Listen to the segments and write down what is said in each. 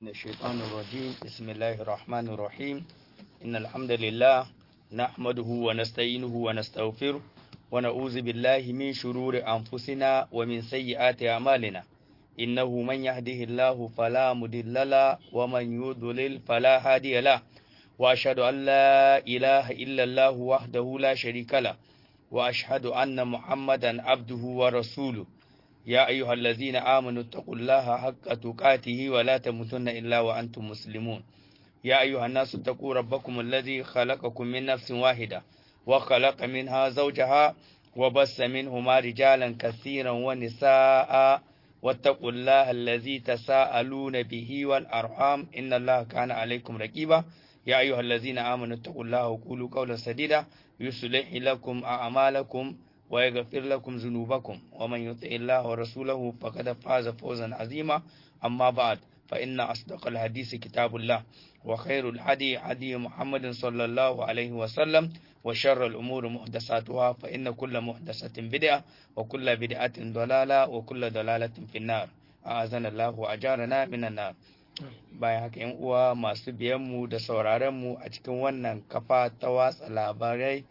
من الشيطان الرجيم بسم الله الرحمن الرحيم إن الحمد لله نحمده ونستعينه ونستغفره ونعوذ بالله من شرور أنفسنا ومن سيئات أعمالنا إنه من يهده الله فلا مضل له ومن يضلل فلا هادي له وأشهد أن لا إله إلا الله وحده لا شريك له وأشهد أن محمدا عبده ورسوله يا أيها الذين آمنوا اتقوا الله حق تقاته ولا تموتن إلا وأنتم مسلمون يا أيها الناس اتقوا ربكم الذي خلقكم من نفس واحدة وخلق منها زوجها وبس منهما رجالا كثيرا ونساء واتقوا الله الذي تساءلون به والأرحام إن الله كان عليكم رقيبا يا أيها الذين آمنوا اتقوا الله وقولوا قولا سديدا يصلح لكم أعمالكم ويغفر لكم ذنوبكم ومن يطع الله ورسوله فقد فاز فوزا عظيما أما بعد فإن أصدق الحديث كتاب الله وخير الهدي هدي محمد صلى الله عليه وسلم وشر الأمور محدثاتها فإن كل محدثة بدعة وكل بدعة ضلالة وكل ضلالة في النار أعاذنا الله وأجارنا من النار bayan haka yan uwa masu biyanmu da sauraronmu a cikin wannan kafa ta watsa labarai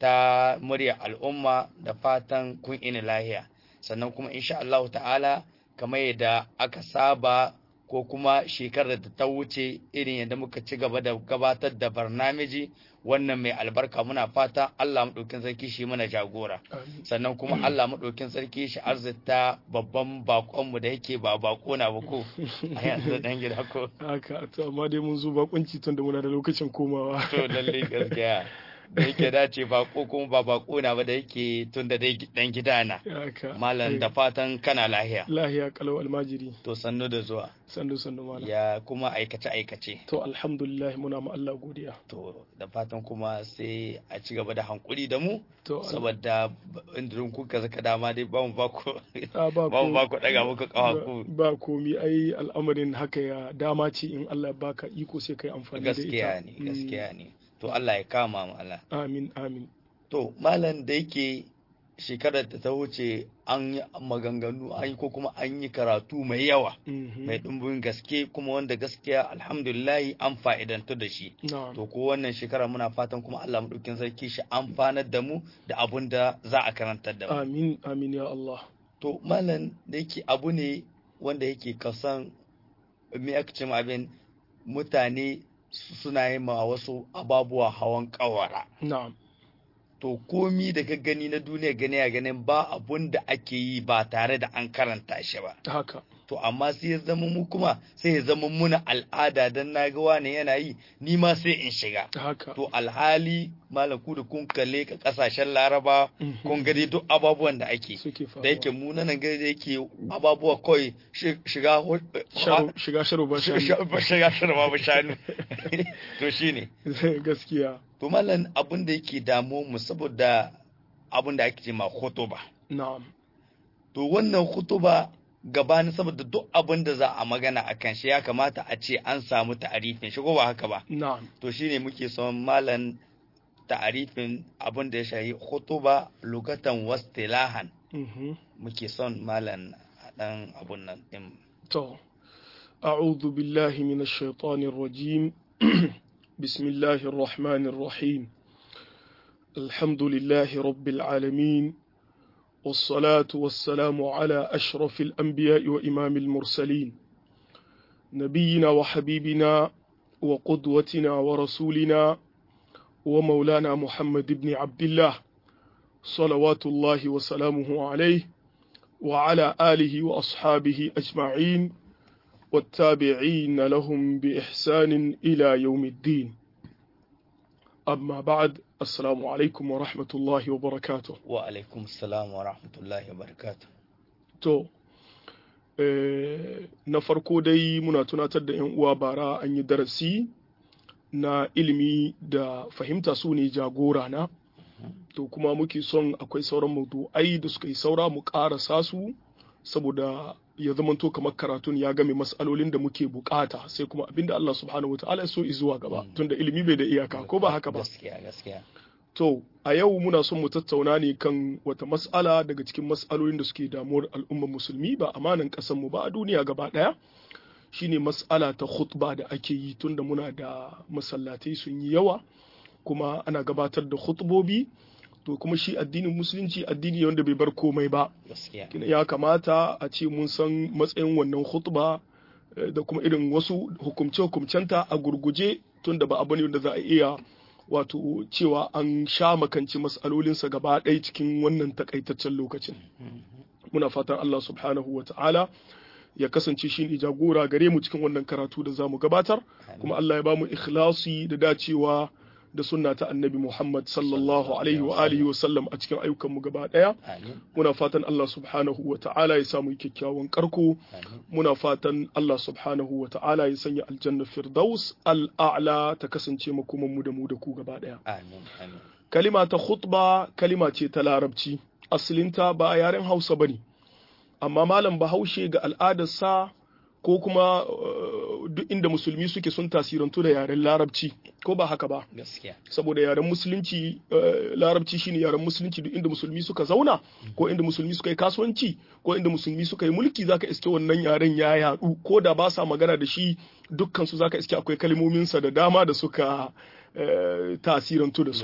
ta murya al'umma da fatan kun ina lahiya sannan kuma insha Allah ta'ala kamar yadda aka saba ko kuma shekarar da ta wuce irin yadda muka ci gaba da gabatar da barnamiji wannan mai albarka muna fata Allah maɗaukin sarki shi mana jagora sannan kuma Allah maɗaukin sarki shi arzita babban bakonmu da yake ba bako na ba ko a yanzu dan gida ko haka to amma dai mun zo bakunci tun da muna da lokacin komawa to lalle gaskiya da yake dace bako kuma ba bako na ba da yake tun da dai dan gida na malam da fatan kana lahiya lahiya kalau almajiri to sannu da zuwa sannu sannu malam ya kuma aikace aikace to alhamdulillah muna ma Allah godiya to da fatan kuma sai a ci gaba da hankuri da mu to saboda indirin kuka zaka dama dai ba mu ba ku a ba ba mu ko ba ku daga muku kawa ku ba komi ai al'amarin haka ya dama ce in Allah ya baka iko sai kai amfani da ita gaskiya ne Mm. gaskiya ne to Allah ya kama mu Allah amin amin to malam da yake shekarar da ta wuce an yi maganganu an yi ko kuma an yi karatu mai yawa Mhm. mai ɗumbin gaske kuma wanda gaskiya alhamdulillahi an fa'idantu da shi na'am to ko wannan shekara muna fatan kuma Allah maɗaukin sarki shi amfanar da mu da abun da za a karantar da mu amin amin ya Allah to malam da yake abu ne wanda yake kasan me aka ce ma abin mutane su- suna yi ma wasu ababuwa hawan kawara na'am to komi da ka gani na duniya gani a ganin ba abun da ake yi ba tare da an karanta shi ba haka to amma sai ya zama mu kuma sai ya zama muna al'ada dan na ga wani yana yi ni ma sai in shiga haka to alhali malam ku da kun kalle ka kasashen laraba Mhm. kun gani duk ababuwan da ake suke faruwa da yake mu nan gari da yake ababuwa kawai shi- shiga hu- Sharo- shiga sharo ba shiga shanu shiga shiga babu shanu to shine gaskiya to mallan abin da yake damu mu saboda abin da ake ce ma khutuba na'am to wannan khutuba gabanin saboda duk abin da za a magana a kan shi ya kamata a ce an samu ta'arifin shi ko ba haka ba na'am to shine muke son malan ta'arifin abin da ya shahi khutuba lugatan wastilahan Mhm. muke son malan a dan abun nan din تو أعوذ بالله من الشيطان الرجيم بسم الله الرحمن الرحيم الحمد لله رب العالمين والصلاة والسلام على أشرف الأنبياء وإمام المرسلين نبينا وحبيبنا وقدوتنا ورسولنا ومولانا محمد بن عبد الله صلوات الله وسلامه عليه وعلى آله وأصحابه أجمعين والتابعين لهم بإحسان إلى يوم الدين أما بعد السلام عليكم ورحمة الله وبركاته wa alaikum salam wa rahmatullahi wa barakatuh to eh, na farko dai muna tunatar da 'yan uwa bara an yi darasi na ilimi da fahimta su ne jagora na to kuma muke son akwai sauran maudu'ai da suka yi saura mu ƙarasa su saboda ya zamanto kamar karatun ya game matsalolin da muke bukata sai kuma abinda Allah subhanahu wataala ya so zuwa gaba tunda ilimi bai da iyaka ko ba haka ba gaskiya gaskiya To, a yau muna son mu tattauna ne kan wata mas'ala daga cikin mas'alolin da suke damuwar al'ummar musulmi ba amanan mu ba a duniya gaba ɗaya, shine mas'ala ta khutba da ake yi tunda muna da masallatai sun yi yawa kuma ana gabatar da khutbobi to kuma shi addinin musulunci addini wanda bai bar komai ba ya kamata a ce mun san matsayin wannan khutba da kuma irin wasu hukumce-hukumcenta a gurguje tunda ba abu ne wanda za a iya wato cewa an sha makanci mas'alolinsa gaba ɗaya cikin wannan takaitaccen lokacin muna fatan Allah subhanahu wa ta'ala ya kasance shi ne jagora gare mu cikin wannan karatu da za mu gabatar kuma Allah ya ba mu ikhlasi da dacewa da sunna ta annabi Muhammad sallallahu alaihi wa alihi wa sallam a cikin ayyukan mu gaba daya muna fatan Allah subhanahu wa ta'ala ya samu kyakkyawan karko muna fatan Allah subhanahu wa ta'ala ya sanya aljanna firdaus al'a'la ta kasance makoman mu da mu da ku gaba daya kalima ta khutba kalima ce ta larabci asalinta ba yaren Hausa bane amma malam Bahaushe ga al'adarsa ko kuma duk inda musulmi suke sun tasirantu da yaren larabci ko ba haka ba gaskiya saboda yaren musulunci larabci shine yaren musulunci duk inda musulmi suka zauna ko inda musulmi suka yi kasuwanci ko inda musulmi suka yi mulki zaka iske wannan yaren ya yadu ko da ba sa magana da shi dukkan su zaka iske akwai kalmominsa da dama da suka tasirantu da su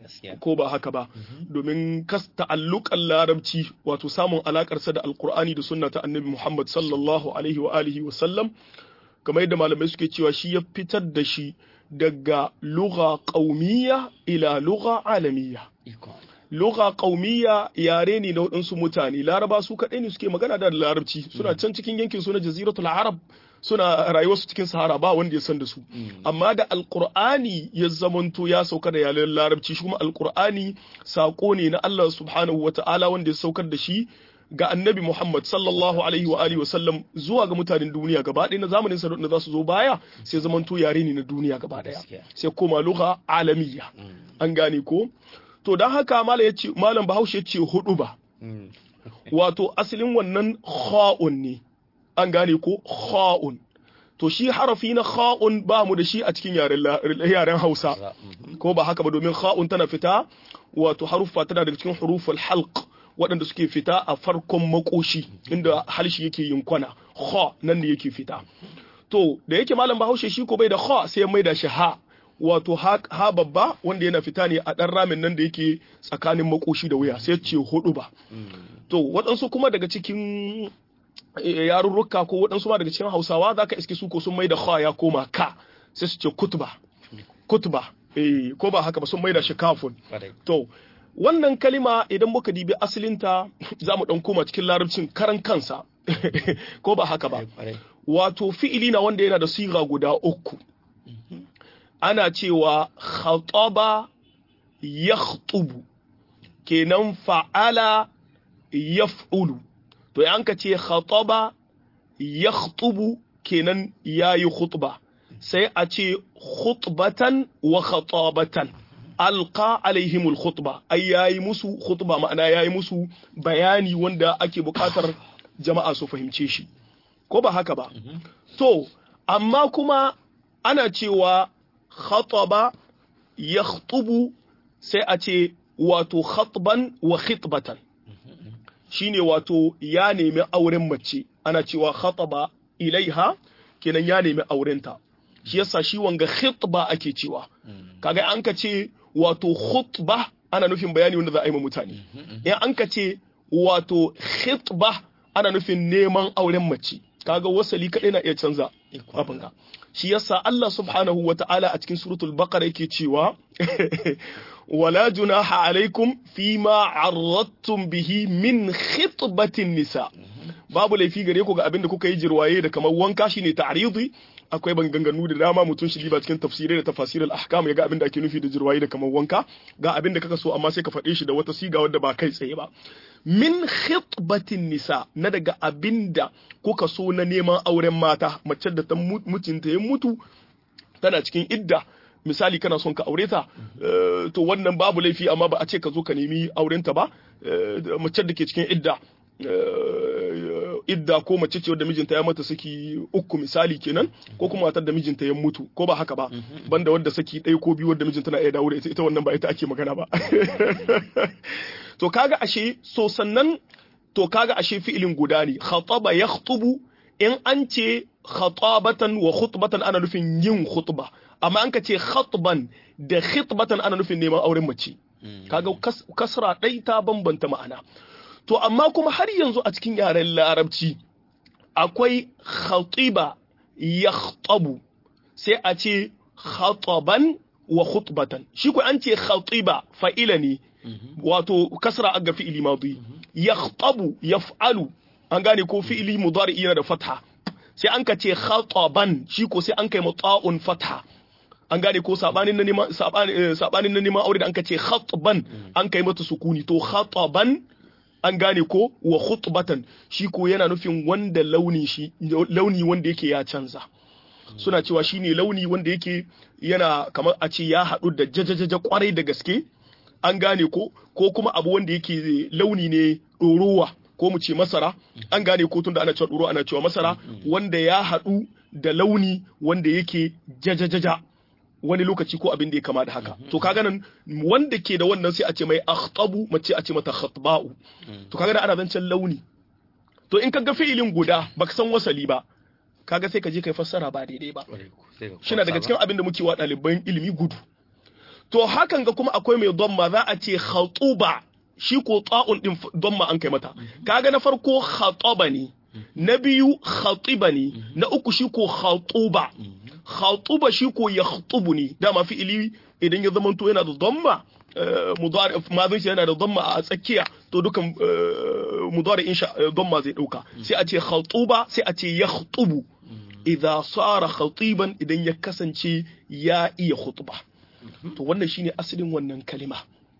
ko ba haka ba domin kas ta'alluqan larabci wato samun alakarsa da alqur'ani da sunna ta annabi Muhammad sallallahu alaihi wa alihi wa sallam kamar yadda malamai suke cewa shi ya fitar da shi daga lugha qaumiyya ila lugha alamiyya lugha qaumiyya yare ne na waɗansu mutane laraba su kaɗai ne suke magana da larabci suna can cikin yankin su na jaziratul arab suna rayuwarsu cikin sahara ba wanda ya san da su amma da alqur'ani ya zamanto ya sauka da yaren larabci shi kuma alqur'ani sako ne na Allah subhanahu wata'ala wanda ya saukar da shi ga annabi Muhammad sallallahu alaihi wa alihi wasallam zuwa ga mutanen duniya gaba ɗaya na zamanin sa da za su zo baya sai zamanto yare ne na duniya gaba ɗaya sai koma lugha alamiyya an gane ko to dan haka malam yace malam Bahaushe yace hudu ba wato asalin wannan kha'un ne an gane ko kha'un to shi harafi na kha'un ba mu da shi a cikin yaren Hausa ko ba haka ba domin kha'un tana fita wato haruffa tana daga cikin huruful halq waɗanda suke fita a farkon makoshi inda harshe yake yin kwana kha nan ne yake fita to da yake malam bahaushe shi ko bai da kha sai ya maida shi ha wato ha babba wanda yana fita ne a ɗan ramin nan da yake tsakanin makoshi da wuya sai ce hudu ba to waɗansu kuma daga cikin yarurruka ko waɗansu ma daga cikin hausawa za ka iske su ko sun maida kha ya koma ka sai su ce kutuba kutuba eh ko ba haka ba sun maida shi kafun to wannan kalima idan muka dibi asalinta za mu ɗan koma cikin larabcin karan kansa ko ba haka ba wato fi'ili na wanda yana da siga guda uku ana cewa khataba yakhtubu kenan fa'ala yaf'ulu to yan ka ce khataba yakhtubu kenan yayi khutba sai a ce khutbatan wa khatabatan alqa alaihimul khutba ai yayi musu khutba ma'ana yayi musu bayani wanda ake buƙatar jama'a su fahimce shi ko ba haka ba to amma kuma ana cewa khataba yakhtubu sai a ce wato khatban wa khitbatan shine wato ya nemi auren mace ana cewa khataba ilaiha kenan ya nemi aurenta shi yasa shi wanga khitba ake cewa kaga an ka ce wato khutba ana nufin bayani wanda za a yi ma mutane in an ka ce wato khitba ana nufin neman auren mace kaga wasali kadai na iya canza abin ka shi yasa Allah subhanahu wa ta'ala a cikin suratul baqara yake cewa wala junaha alaikum fima arradtum bihi min khitbatin nisa babu laifi gare ku ga abin da kuka yi jirwaye da kamar wanka shine ta'ridi akwai banganganu da dama mutum shi ba cikin tafsirai da tafasir al-ahkam ya ga abin da ake nufi da jirwaye da kamar wanka ga abin da kaka so amma sai ka faɗe shi da wata siga wadda ba kai tsaye ba min khitbatin nisa na daga abin da kuka so na neman auren mata mace da ta mutunta ya mutu tana cikin idda misali kana son ka aure ta to wannan babu laifi amma ba a ce ka zo ka nemi aurenta ba mace da ke cikin idda idda ko mace ce wadda mijinta ya mata saki uku misali kenan ko kuma matar da mijinta ya mutu ko ba haka ba banda wadda saki ɗaya ko biyu wadda mijinta na iya dawo da ita ita wannan ba ita ake magana ba to kaga ashe so sannan to kaga ashe fi'ilin guda ne khataba yakhtubu in an ce khatabatan wa khutbatan ana nufin yin khutba amma an ka ce khatban da khitbatan ana nufin neman auren mace kaga kasra ɗai ta bambanta ma'ana to amma kuma har yanzu a cikin yaren larabci akwai khatiba yakhtabu sai a ce khataban wa khutbatan shi ko an ce khatiba fa'ila ne wato kasra aga fi'ili madi yakhtabu yaf'alu an gane ko fi'ili mudari yana da fatha sai an ka ce khataban shi ko sai an kai muta'un fatha an gane ko sabanin na neman sabanin na neman aure da an ka ce khatban an kai mata sukuni to khataban an gane ko wa khutbatan shi ko yana nufin wanda launi shi launi wanda yake ya canza suna cewa shine launi wanda yake yana kamar a ce ya haɗu da jajajaja kwarai da gaske an gane ko ko kuma abu wanda yake launi ne ɗorowa ko mu ce masara an gane ko tunda ana cewa ɗoro ana cewa masara wanda ya haɗu da launi wanda yake jajajaja wani lokaci ko abin da ya kama da haka to kaga nan wanda ke da wannan sai a ce mai akhtabu mace a ce mata khatba'u to kaga da ana zancen launi to in ka ga fi'ilin guda baka san wasali ba kaga sai ka je kai fassara ba daidai ba shina daga cikin abin da muke wa ɗaliban ilimi gudu to hakan ga kuma akwai mai domma za a ce khatuba shi ko ta'un din domma an kai mata kaga na farko khataba ne na biyu khatiba ne na uku shi ko khatuba khatuba shi ko yakhtubu ne dama fi'ili idan ya zamanto yana da dhamma mudari madin yana da dhamma a tsakiya to dukan mudari insha dhamma zai dauka sai a ce khatuba sai a ce yakhtubu idza sara khatiban idan ya kasance ya iya khutba to wannan shine asalin wannan kalima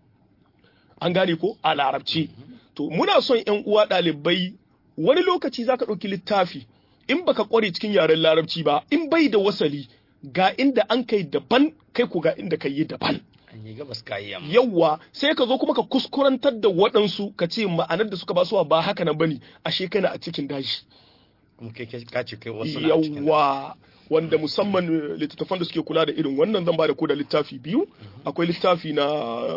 an gane ko a larabci to muna son yan uwa ɗalibai wani lokaci zaka ɗauki littafi in baka kware cikin yaren larabci ba in bai da wasali ga inda an kai daban kai ku ga inda kai yi daban an yi gabas kayi yamma yawwa sai ka zo kuma ka kuskurantar da waɗansu ka ce ma'anar da suka ba su ba haka nan bane ashe kana a cikin daji kuma kai ka ce kai wasu na cikin yawwa wanda musamman littattafan da suke kula da irin wannan zan ba da ku da littafi biyu akwai littafi na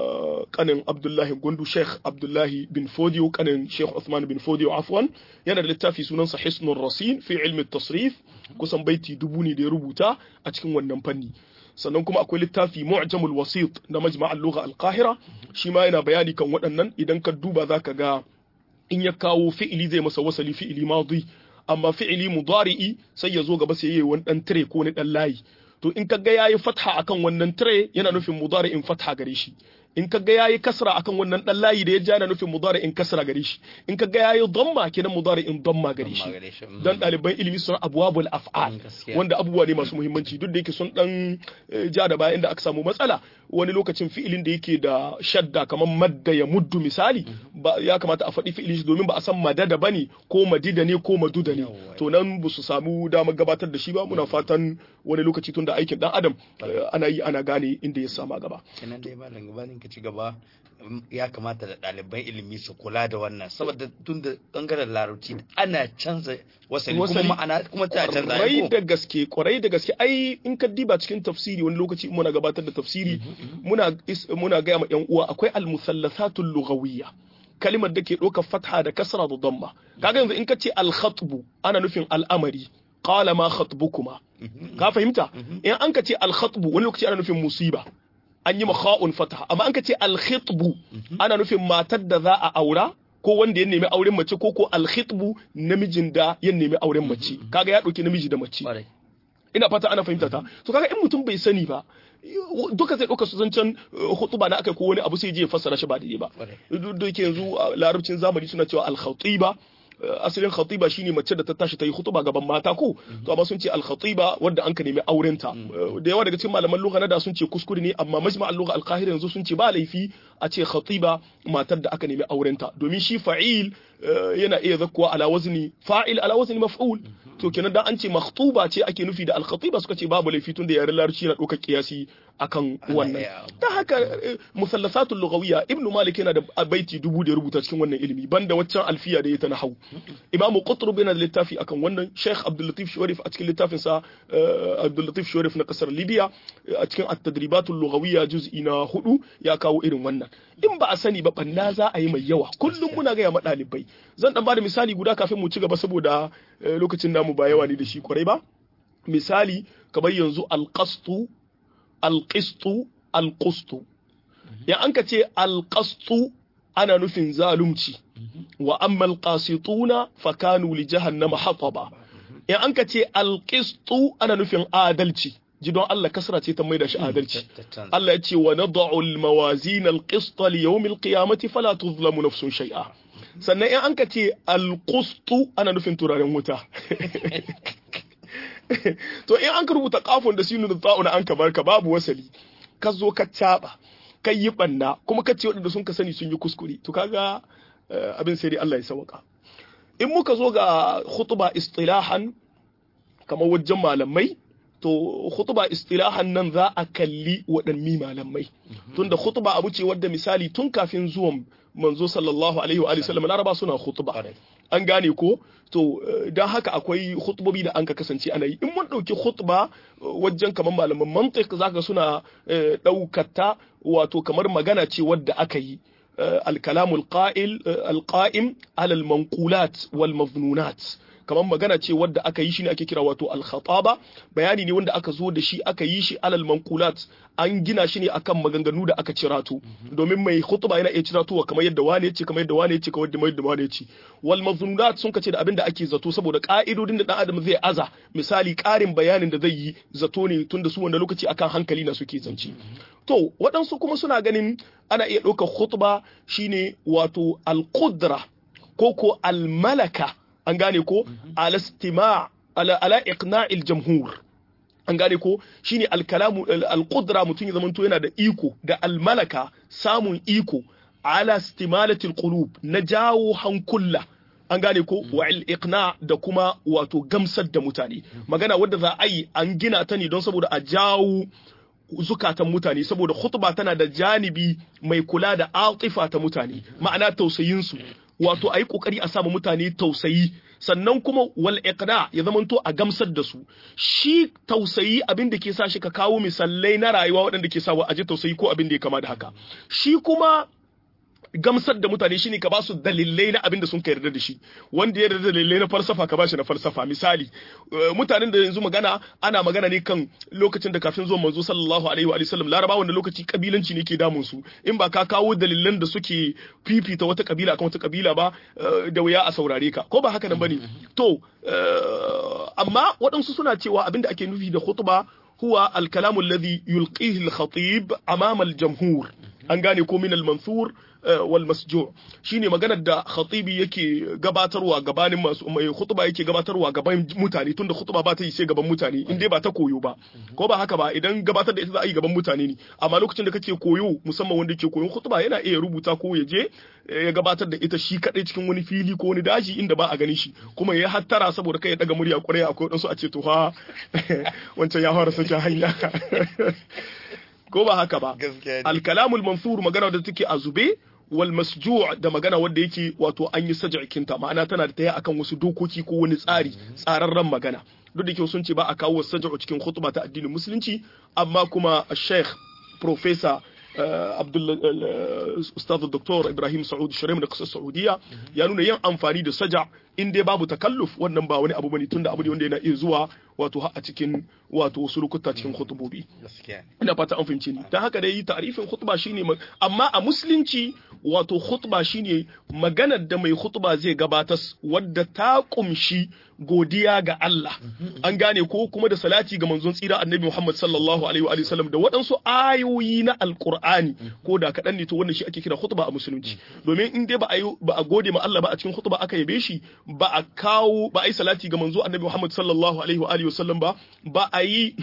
kanin abdullahi gundu sheikh abdullahi bin fodiyo kanin sheikh usman bin fodiyo afwan yana da littafi sunansa hisnul rasin fi ilmi tasrif kusan baiti dubu ne da ya rubuta a cikin wannan fanni sannan kuma akwai littafi mu'jamul wasit na majma'al lugha al-qahira shi ma yana bayani kan waɗannan idan ka duba zaka ga in ya kawo fi'ili zai masa wasali fi'ili madi amma fi'ili mudari'i sai ya zo gaba sai yayi wani dan tire ko wani dan layi to in kaga yayi fatha akan wannan tire yana nufin mudari'in fatha gare shi in kaga yayi kasra akan wannan dan layi da ya ja yana nufin mudari'in kasra gare shi in kaga yayi dhamma kenan mudari'in dhamma gare shi dan ɗaliban ilimi sun abwabul af'al wanda abubuwa ne masu muhimmanci duk da yake sun dan ja da bayan da aka samu matsala wani lokacin fi'ilin da yake da shadda kamar madda ya muddu misali ba ya kamata a faɗi fi'ilin shi domin ba a san madada bane ko madida ne ko maduda ne to nan ba su samu damar gabatar da shi ba muna fatan wani lokaci tun da aikin dan adam ana yi ana gane inda ya sama gaba kenan dai malam gabanin ka ci gaba ya kamata da ɗaliban ilimi su kula da wannan saboda tun da bangaren larabci ana canza wasali kuma ma'ana kuma ta canza kwarai da gaske kwarai da gaske ai in ka diba cikin tafsiri wani lokaci muna gabatar da tafsiri muna muna gaya ma yan uwa akwai al-musallasatul lughawiyya kalimar da ke ɗaukar fatha da kasra da damma kaga yanzu in ka ce al-khatbu ana nufin al'amari qala ma khatbukuma ka fahimta in an ka ce al-khatbu wani lokaci ana nufin musiba an yi makha'un fataha amma an ka ce alkhitbu ana nufin matar da za a aura ko wanda ya nemi auren mace ko ko alkhitbu namijin da ya nemi auren mace kaga ya dauki namiji da mace ina fata ana fahimta ta to kaga in mutum bai sani ba duka zai ɗauka su zancen hutuba na aka ko wani abu sai je fassara shi ba daidai ba duk da yake yanzu larabcin zamani suna cewa al-khatiba asalin khatiba shine mace da ta tashi ta yi khutuba gaban mata ko to amma sun ce al khatiba wadda an ka nemi aurenta da yawa daga cikin malaman lugha na da sun ce kuskure ne amma majma al lugha al qahira yanzu sun ce ba laifi a ce khatiba matar da aka nemi aurenta domin shi fa'il yana iya zakkuwa ala wazni fa'il ala wazni maf'ul to kenan da an ce makhtuba ce ake nufi da al khatiba suka ce babu laifi tun da yaren larabci na ɗaukar kiyasi akan wannan ta haka musallasatul lughawiyya ibnu malik yana da baiti dubu da ya rubuta cikin wannan ilimi banda waccan alfiya da ya ta nahwu imamu qutrub yana da littafi akan wannan sheikh abdul latif sharif a cikin littafin sa abdul latif sharif na kasar libya a cikin at-tadribatul lughawiyya juz'i na hudu ya kawo irin wannan in ba a sani ba banna za a yi mai yawa kullum muna ga ma dalibai zan dan bada misali guda kafin mu ci gaba saboda lokacin namu ba yawa ne da shi kwarai ba misali kamar yanzu alqastu alqistu alqustu ya an ka ce alqastu ana nufin zalunci wa amma alqasituna fakanu li jahannama hataba ya an ka ce alqistu ana nufin adalci ji don Allah kasra ce ta maida shi adalci Allah ya ce wa nad'u almawazin alqist li yawm alqiyamati fala tuzlamu nafsun shay'a sannan in an ka ce alqustu ana nufin turaren wuta to in an ka rubuta kafin da sinu da ta'una an ka barka babu wasali ka zo ka caba ka yi banna kuma ka ce waɗanda sun ka sani sun yi kuskure to kaga abin sai dai Allah ya sauka in muka zo ga khutba istilahan kamar wajen malamai to khutba istilahan nan za a kalli waɗanni malamai tunda khutba abu ce wadda misali tun kafin zuwan manzo sallallahu alaihi wa sallam laraba suna khutba an gane ko to don haka akwai khutbobi da an ka kasance ana yi in mun ɗauki khutba wajen kamar malaman mantiq zaka suna ɗaukata wato kamar magana ce wadda aka yi الكلام القائل القائم على المنقولات والمظنونات kamar magana ce wadda aka yi shi ne ake kira wato al-khataba bayani ne wanda aka zo da shi aka yi shi alal manqulat an gina shi ne akan maganganu da aka cirato domin mai khutba yana iya ciratowa kamar yadda wane yace kamar yadda wane yace kamar yadda wane yace wal mazmunat sun kace da abin da ake zato saboda ka'idodin da dan adam zai aza misali karin bayanin da zai yi zato ne tunda su wanda lokaci akan hankali na suke zance to waɗansu kuma suna ganin ana iya ɗaukar khutba shine wato al-qudra ko ko al-malaka an gane ko ala istima ala ala iqna'il jamhur an gane ko shine al-kalamu al-qudra mutum ya zamanto yana da iko da al-malaka samun iko ala istimalatil qulub na jawo hankula an gane ko wa iqna da kuma wato gamsar da mutane magana wadda za a yi an gina ta ne don saboda a jawo zukatan mutane saboda khutba tana da janibi mai kula da atifa ta mutane ma'ana tausayinsu wato a yi kokari a samu mutane tausayi sannan kuma wal iqna ya zamanto a gamsar da su shi tausayi abin da ke sa shi ka kawo misalai na rayuwa waɗanda ke sa wa aje tausayi ko abin da ya kama da haka shi kuma gamsar da mutane shine ka ba su dalilai na abin da sun yarda da shi wanda ya yarda dalilai na falsafa ka ba shi na falsafa misali mutanen da yanzu magana ana magana ne kan lokacin da kafin zuwan manzo sallallahu alaihi wa sallam laraba wanda lokaci kabilanci ne ke damun su in ba ka kawo dalilan da suke fifita wata kabila akan wata kabila ba da wuya a saurare ka ko ba haka nan bane to amma waɗansu suna cewa abin da ake nufi da khutba huwa al-kalamu alladhi yulqihi al-khatib amama al-jamhur an gane ko min al-mansur wal masju shine maganar da khatibi yake gabatarwa gabanin masu mai khutba yake gabatarwa gaban mutane tunda khutba ba ta yi sai gaban mutane in dai ba ta koyo ba ko ba haka ba idan gabatar da ita za a yi gaban mutane ne amma lokacin da kake koyo musamman wanda ke koyon khutba yana iya rubuta ko ya je ya gabatar da ita shi kadai cikin wani fili ko wani daji inda ba a ganin shi kuma ya hattara saboda kai ya daga murya kwarai akwai wadansu a ce to ha wancan ya fara sakin hanya ko ba haka ba alkalamul mansur magana da take a zube wal masju' da magana wanda yake wato an yi saj'ikinta ma'ana tana da taya akan wasu dokoki ko wani tsari tsararren magana duk da ke sun ce ba a kawo saj'u cikin khutba ta addinin musulunci amma kuma sheikh professor Abdul Ustaz Dr. Ibrahim Saud Sharif da kasar Saudiya ya nuna yin amfani da saja in dai babu takalluf wannan ba wani abu bane tunda abu ne wanda yana iya zuwa wato a cikin wato wasu lokuta cikin khutubobi ina fata an fahimce ni dan haka dai ta'rifin khutba shine amma a musulunci wato khutba shine maganar da mai khutba zai gabatar wadda ta kumshi godiya ga Allah an gane ko kuma da salati ga manzon tsira annabi Muhammad sallallahu alaihi wa sallam da waɗansu ayoyi na alqur'ani ko da kaɗan ne to wannan shi ake kira khutba a musulunci domin in dai ba a ba a gode ma Allah ba a cikin khutba aka yabe shi ba a kawo ba a yi salati ga manzo annabi Muhammad sallallahu alaihi wa alihi wasallam ba ba a yi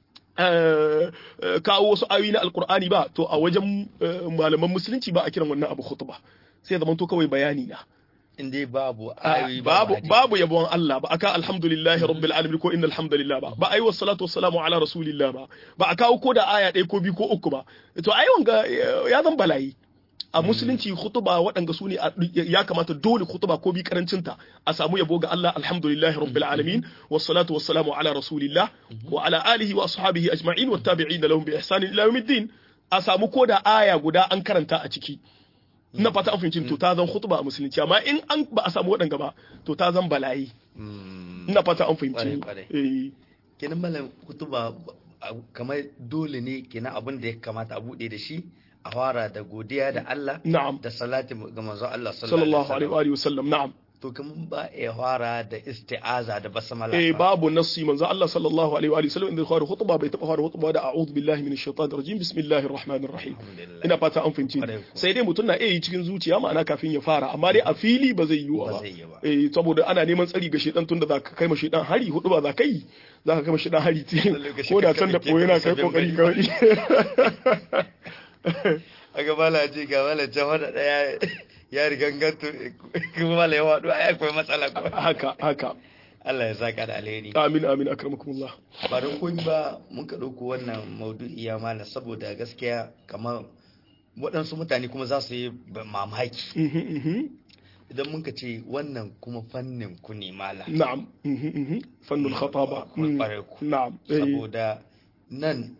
kawo wasu ayoyi na alkur'ani ba to a wajen malaman musulunci ba a kiran wannan abu khutba sai zaman to kawai bayani na in dai babu A- ayoyi babu hadisi. babu yabon Allah ba aka alhamdulillahi rabbil alamin ko innal hamdalillah ba ba ayi was salatu wassalamu ala rasulillah ba ba a kawo ko da aya ɗaya ko biyu ko uku ba to ai wanga eh, ya zan bala'i a musulunci khutuba waɗanda su ne a- ya kamata dole khutuba ko bi karancinta a samu yabo ga Allah alhamdulillahi rabbil alamin was salatu wassalamu ala rasulillah wa ala alihi wa ashabihi ajma'in wat tabi'in lahum bi ihsanin ila yawmiddin a samu ko da aya guda an karanta a ciki ina fata an fahimci to ta zan khutba a musulunci amma in an ba a samu waɗanga ba to ta zan bala'i Mm. ina fata an fahimci Kwarai, eh kenan malam kutuba a- kamar dole ne kenan abin da ya kamata a bude da shi a fara da godiya da Allah na'am da salati ga manzo Allah sallallahu alaihi wa alihi wasallam na'am to kaman ba ya fara da isti'aza da basmala eh ba. babu nassi manzo Allah sallallahu alaihi wa alihi wasallam inda khawar khutba bai taba fara khutba da a'udhu billahi minash shaitanir rajim bismillahir rahmanir rahim Alhamdulillah. ina fata an fahimci Kwarai ko. sai dai mutum na iya yi cikin zuciya ma'ana kafin ya fara amma dai a fili ba zai yiwu Ba ba zai yi ba. eh saboda ana neman tsari ga shedan tunda za ka kai ma shedan hari hudu ba za ka yi za ka kai ma shedan hari lokaci ko da ka can da kaɗe boye na ka kai sabin kokari bari. kawai aga mala ce ga mala can wanda daya ya riganganto kuma mala ya wadu ai akwai matsala ko haka haka Allah ya saka da alheri amin amin akramakumullah ba don koyi ba mun ka ɗauko wannan maudu'i ya mala saboda gaskiya kamar waɗansu mutane kuma za su yi ba- mamaki Mhm, mhm. idan mun ka ce wannan kuma fannin ku ne mala na'am mhm, mhm. fannul khataba Kuma ƙwarai ku. na'am eh, saboda nan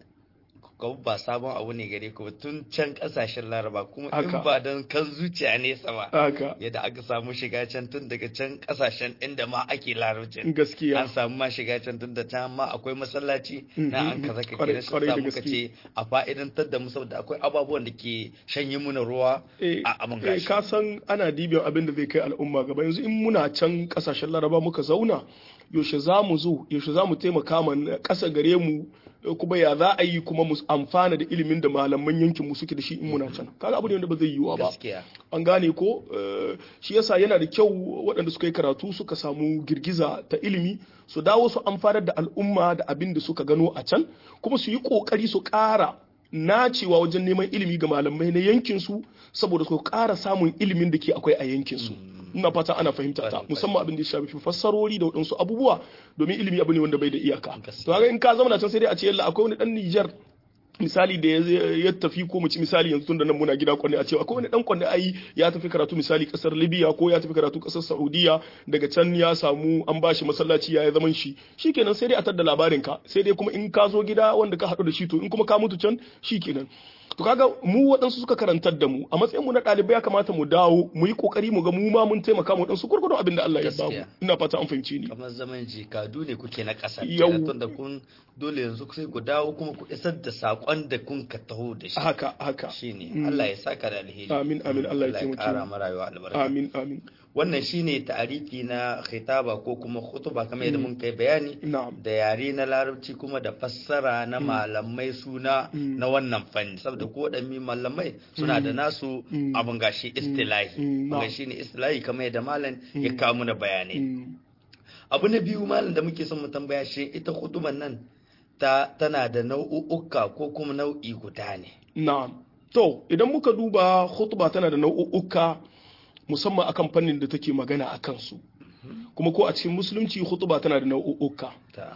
ka ba sabon abu ne gare ku ba tun can ƙasashen laraba kuma in Haka. ba don kan zuciya nesa ba haka yadda aka samu shiga can tun daga can ƙasashen inda ma ake larabcin gaskiya an samu ma shiga can tun da can ma akwai masallaci Mhm, na an mhm. kaza ka Kwarai- kira shi kwarai da sa muka gaske. ce a fa'idantar da mu saboda akwai ababuwan da ke shanye muna ruwa Eh, a abin eh, gashi ka san ana dibiyan abin da zai kai al'umma gaba yanzu in muna can kasashen laraba muka zauna yaushe za mu zo yaushe za mu taimaka ma na ƙasa gare mu eh, kuma ya za a yi kuma mu amfana da ilimin da malaman yankin mu suke da shi in muna can kaga abu ne wanda ba zai yiwuwa ba gaskiya an gane ko eh, shi yasa yana da kyau waɗanda suka yi karatu suka samu girgiza ta ilimi su dawo su amfanar da al'umma da abin da suka gano a can kuma su yi ƙoƙari su ƙara nacewa wajen neman ilimi ga malamai na yankinsu saboda su ƙara samun ilimin da ke akwai a yankinsu ina fata ana fahimta ta Kwarai, musamman abin da ya shafi fassarori da waɗansu abubuwa domin ilimi abu ne wanda bai da iyaka Gaskiya. to haka in ka zama na can sai dai a ce yalla akwai wani dan Nijar misali da ya ya tafi ko mu ci misali yanzu tunda nan muna gida kwanne a cewa akwai wani dan kwanne ai ya tafi karatu misali kasar Libya ko ya tafi karatu kasar Saudiya daga can ya samu an bashi masallaci ya yi zaman shi shikenan sai dai a tadda labarin ka sai dai kuma in ka zo gida wanda ka haɗu da shi to in kuma ka mutu can shikenan to kaga mu waɗansu suka karantar da mu a matsayin mu na ɗalibai ya kamata mu dawo mu yi kokari mu ga mu ma mun taimaka mu waɗansu gurgurdon abin da Allah ya bamu Gaskiya. ina fata an fahimce ni kamar zaman jikadu ne kuke na ƙasa Yau. kenan tunda kun dole yanzu sai ku dawo kuma ku isar da saƙon da kun ka taho da shi haka haka shine Allah ya saka da alheri Amin, amin. Allah ya Allah ya taimake ƙara mu. mu rayuwa albarka amin amin wannan shine ta'arifi na khitaba ko kuma khutuba kamar yadda mun kai bayani na'am da yare na larabci kuma da fassara na malamai suna na wannan fanni saboda ko mi malamai suna da nasu Mm. abin gashi istilahi Mm, wanda na'am. shine istilahi kamar yadda malam ya kawo mana bayanai Mm. abu na biyu malam da muke son mu tambaya shi ita hutuban nan ta tana da nau'uka ko kuma nau'i guda ne Na'am. To, idan muka duba khutba tana da nau'uka musamman akan fannin da take magana a kansu. Kuma ko a cikin musulunci khutba tana da nau'uka. ta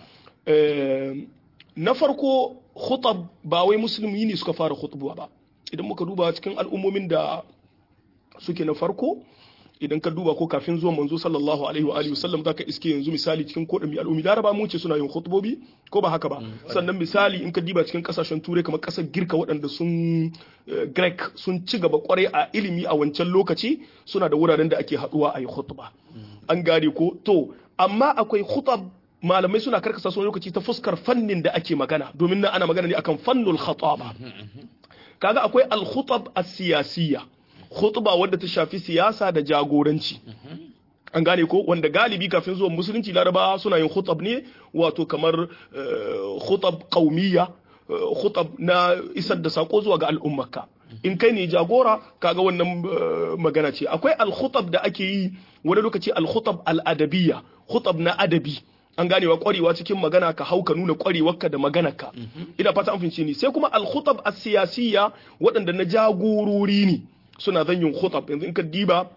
Eh, na farko khutab ba wai musulmi ne suka fara khutba ba. Idan muka duba cikin al'ummomin da suke na farko idan ka duba ko kafin zuwan manzo sallallahu alaihi wa alihi wasallam zaka iske yanzu misali cikin ko mi al'ummi laraba mun ce suna yin khutbobi ko ba haka ba sannan misali in ka diba cikin kasashen turai kamar kasar girka waɗanda sun eh, greek sun ci gaba kwarai a ilimi a wancan lokaci suna da wuraren da ake haduwa a yi khutba an gane ko to amma akwai khutab malamai suna karkasa su wani lokaci ta fuskar fannin da ake magana domin nan ana magana ne akan fannul khataba kaga akwai al-khutab as-siyasiyya khutba wadda ta shafi siyasa da jagoranci an gane ko wanda galibi kafin zuwan musulunci laraba suna yin khutab ne wato kamar eh, khutab qaumiyya eh, khutab na isar da sako zuwa ga al'ummarka in kai ne jagora kaga wannan eh, magana ce akwai al-khutab da ake yi wani lokaci al-khutab al-adabiyya khutab na adabi an ganewa kwarewa cikin magana ka hau ka nuna kwarewarka da maganarka ina fata an fahimci ni sai kuma al-khutab as-siyasiyya waɗanda na jagorori ne suna zan yin khutab yanzu in ka diba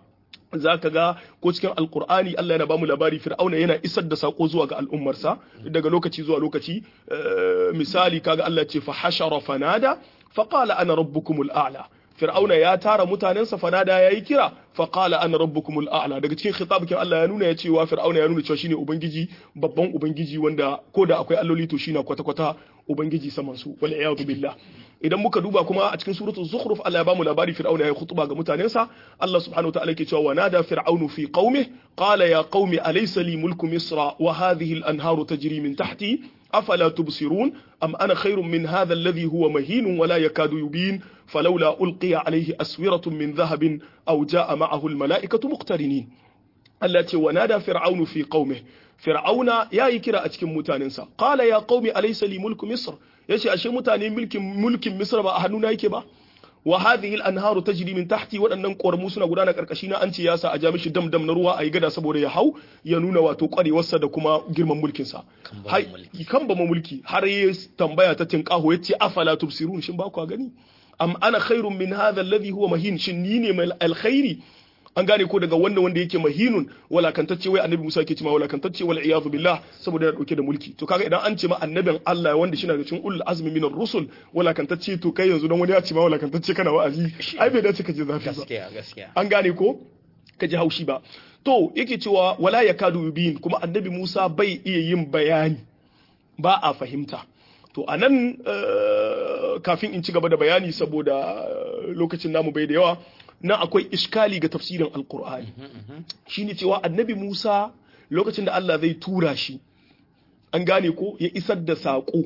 za ka ga ko cikin alkur'ani Allah yana bamu labari fir'auna yana isar da sako zuwa ga al'ummarsa daga lokaci zuwa lokaci misali kaga Allah ce fa hashara fanada fa qala ana rabbukumul a'la fir'auna ya tara mutanensa fanada yayi kira fa qala ana rabbukumul a'la daga cikin khitab kin Allah ya nuna ya cewa fir'auna ya nuna cewa shine ubangiji babban ubangiji wanda ko da akwai alloli to shine kwata kwata ubangiji saman su wal iyadu billah idan muka duba kuma a cikin suratul zukhruf Allah ya bamu labari fir'auna ya khutba ga mutanensa Allah subhanahu wataala yake cewa wanada fir'aunu fi qaumi qala ya qaumi alaysa li mulku misra wa hadhihi al-anharu tajri min tahti afala tubsirun am ana khairun min hadha alladhi huwa mahin wa la yakadu yubin falawla ulqiya alayhi aswiratun min dhahabin aw jaa ma'ahu al-mala'ikatu muqtarinin Allah ce wanada fir'aunu fi qaumi fir'auna yayi kira a cikin mutanensa qala ya qaumi alaysa li mulku misr yace ashe mutane mulkin mulkin misra ba a hannuna yake ba wa hadhihi al-anharu tajri min tahti waɗannan ƙoramu suna gudana karkashi na an ce ya sa a ja mishi dam dam na ruwa a yi gada saboda ya hau ya nuna wato ƙwarewarsa da kuma girman mulkin sa kan ba mulki har ya tambaya ta tinqaho yace afala tubsirun shin ba ku gani am ana khairun min hadha alladhi huwa mahin shin ni ne mai alkhairi an gane ko daga wannan wanda yake mahinun walakantacce wai annabi Musa yake cewa walakantacce wal iyadu billah saboda yana dauke da mulki to kaga idan an ce ma annabin Allah wanda shi na cikin ulul azmi minar rusul walakantacce to kai yanzu dan wani ya ce ma walakantacce kana wa'azi ai bai dace ka je zafi ba gaskiya gaskiya an gane ko ka ji haushi ba to yake cewa wala yakadu yubin kuma annabi Musa bai iya yin bayani ba a fahimta to anan kafin in ci gaba da bayani saboda lokacin namu bai da yawa na akwai iskali ga tafsirin alkur'ani shine cewa annabi musa lokacin da allah zai tura shi an gane ko ya isar da saƙo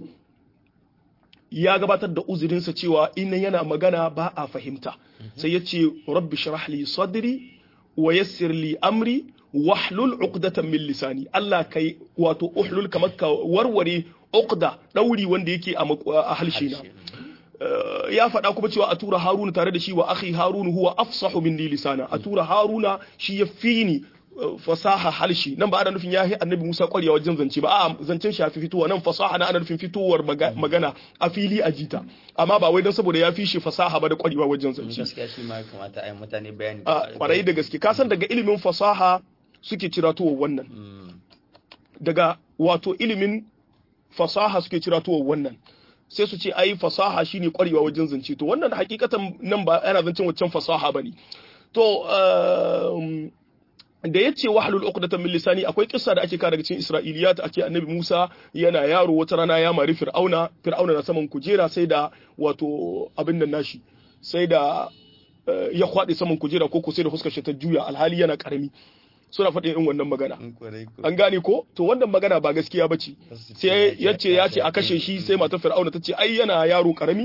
ya gabatar da uzurinsa cewa ina yana magana ba a fahimta sai ya ce rabbi shrah li sadri wa yassir li amri wahlul uqdatan min lisani allah kai wato uhlul kamar ka warware uqda dauri wanda yake a halshe na ya faɗa kuma cewa a tura haruna tare da shi wa akhi harunu huwa afsahu minni lisana a tura haruna shi ya fi ni fasaha halshi nan ba ana nufin ya yi annabi musa ƙwarya wajen zance ba a zancen shafi fitowa nan fasaha na ana nufin fitowar magana a fili a jita amma ba wai don saboda ya fi shi fasaha ba da ƙwarewa wajen zance gaskiya shi ma kamata a yi mutane bayani a ƙwarai da gaske kasan daga ilimin fasaha suke ciratowa wannan daga wato ilimin fasaha suke ciratowa wannan sai su ce ai fasaha shine kwarewa wajen zance to wannan hakikatan nan ba yana zancen waccan fasaha bane to da yace wahlul uqdatan min lisani akwai kissa da ake ka daga cikin isra'iliyat ake annabi Musa yana yaro wata rana ya mari fir'auna fir'auna na saman kujera sai da wato abin nan nashi sai da ya kwade saman kujera ko ko sai da fuskar shi ta juya alhali yana karami suna faɗin irin wannan magana an gane ko to wannan magana ba gaskiya ba ce sai ya ce ya ce a kashe shi sai matar fir'auna ta ce ai yana yaro karami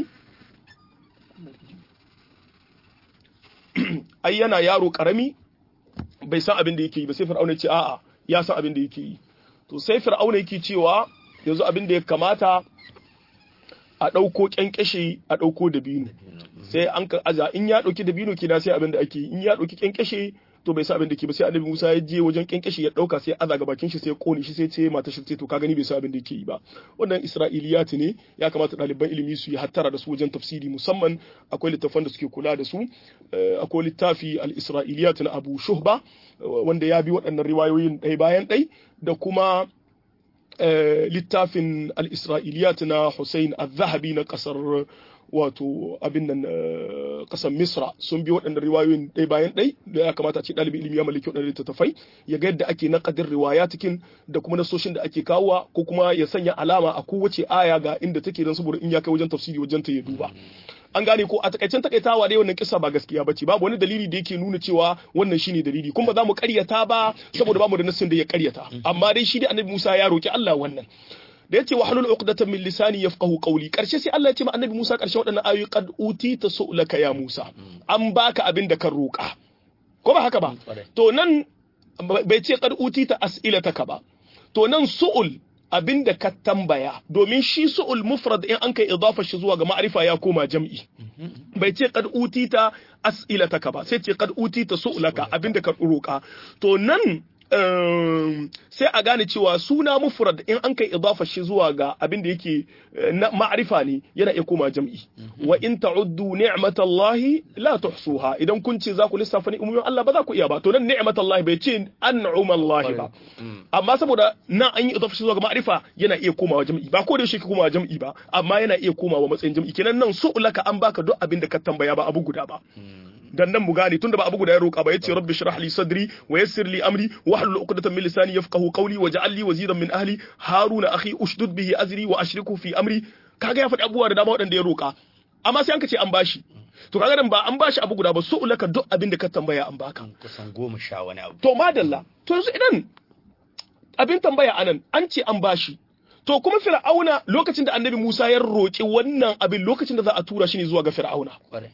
ai yana yaro karami bai san abin da yake yi ba sai fir'auna ya ce a'a ya san abin da yake yi to sai fir'auna yake cewa yanzu abin da ya kamata a ɗauko ƙyanƙyashe a ɗauko dabino sai an ka aza in ya ɗauki dabino kina sai abin da ake yi in ya ɗauki ƙyanƙyashe to bai sa abin da ke ba sai annabi Musa ya je wajen kenkeshi ya dauka sai aza ga bakin shi sai ya kone shi sai ce mata shi ce to ka gani bai sa abin da yake yi ba wannan isra'iliyat ne ya kamata ɗaliban ilimi su yi hattara da su wajen tafsiri musamman akwai littafan da suke kula da su akwai littafi al-isra'iliyat na Abu Shuhba wanda ya bi waɗannan riwayoyin ɗaya bayan ɗai da kuma littafin al-isra'iliyat na Hussein al-Zahabi na ƙasar wato abin nan kasar misra sun bi waɗannan riwayoyin ɗaya bayan ɗai da ya kamata a ce ɗalibin ilimi ya mallaki waɗannan littattafai ya ga yadda ake naƙadin riwaya cikin da kuma nasoshin da ake kawowa ko kuma ya sanya alama a kowace aya ga inda take don saboda in ya kai wajen tafsiri wajen ta ya duba an gane ko a takaicen takaitawa dai wannan kisa ba gaskiya bace babu wani dalili da yake nuna cewa wannan shine dalili kuma ba za mu karyata ba saboda bamu da nassin da ya karyata amma dai shi da annabi Musa ya roki Allah wannan da yace wahlul uqdatan min lisani yafqahu qawli karshe sai Allah ya ce ma annabi Musa karshe waɗannan ayoyi qad utita su'laka ya Musa an baka abin da kan roka ko ba haka ba to nan bai ce qad utita as'ilataka ba to nan su'ul abin da ka tambaya domin shi su'ul mufrad in an kai idafa shi zuwa ga ma'arifa ya koma jam'i bai ce qad utita as'ilataka ba sai ce qad utita su'laka abin da ka roka to nan sai a gane cewa suna mufrad in an kai idafa shi zuwa ga abin da yake na ma'rifa ne yana iya koma jam'i wa in ta'uddu ni'matallahi la tuhsuha idan kun ce za ku lissafa ni'imomin Allah ba za ku iya ba to nan ni'matallahi bai ce an'umallahi ba amma saboda nan an yi idafa shi zuwa ga ma'rifa yana iya komawa jam'i ba ko da shi ka komawa jam'i ba amma yana iya komawa matsayin jam'i kenan nan su'ulaka an baka duk abin da ka tambaya ba abu guda ba dan nan mu gane tunda ba abu guda ya roƙa ba yace rabbi shrah li sadri wa yassir li amri wa hlul uqdatan min lisani yafqahu qawli waj'al li waziran min ahli haruna akhi ushdud bihi azri wa ashriku fi amri kaga ya faɗi abubuwa da dama waɗanda ya roƙa amma sai an ka ce an bashi to kaga nan ba an bashi abu guda ba su ulaka duk abin da ka tambaya an baka kusan goma sha wani abu to madalla to yanzu idan abin tambaya anan an ce an bashi to kuma fir'auna lokacin da annabi Musa ya roƙi wannan abin lokacin da za a tura shi ne zuwa ga fir'auna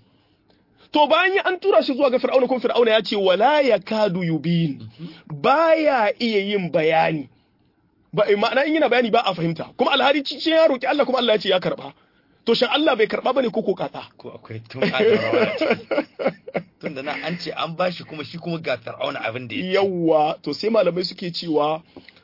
to bayan an tura shi zuwa ga fir'auna kuma fir'auna ya ce wala yakadu yubin baya iya yin bayani ba ma'ana in yana bayani ba a fahimta kuma alhari cikin ya roki Allah kuma Allah ya ce ya karba to shin Allah bai karba bane ko ko kaka ko akwai tun a tun da na an ce an bashi kuma shi kuma ga fir'auna abin da ya yawa to sai malamai suke cewa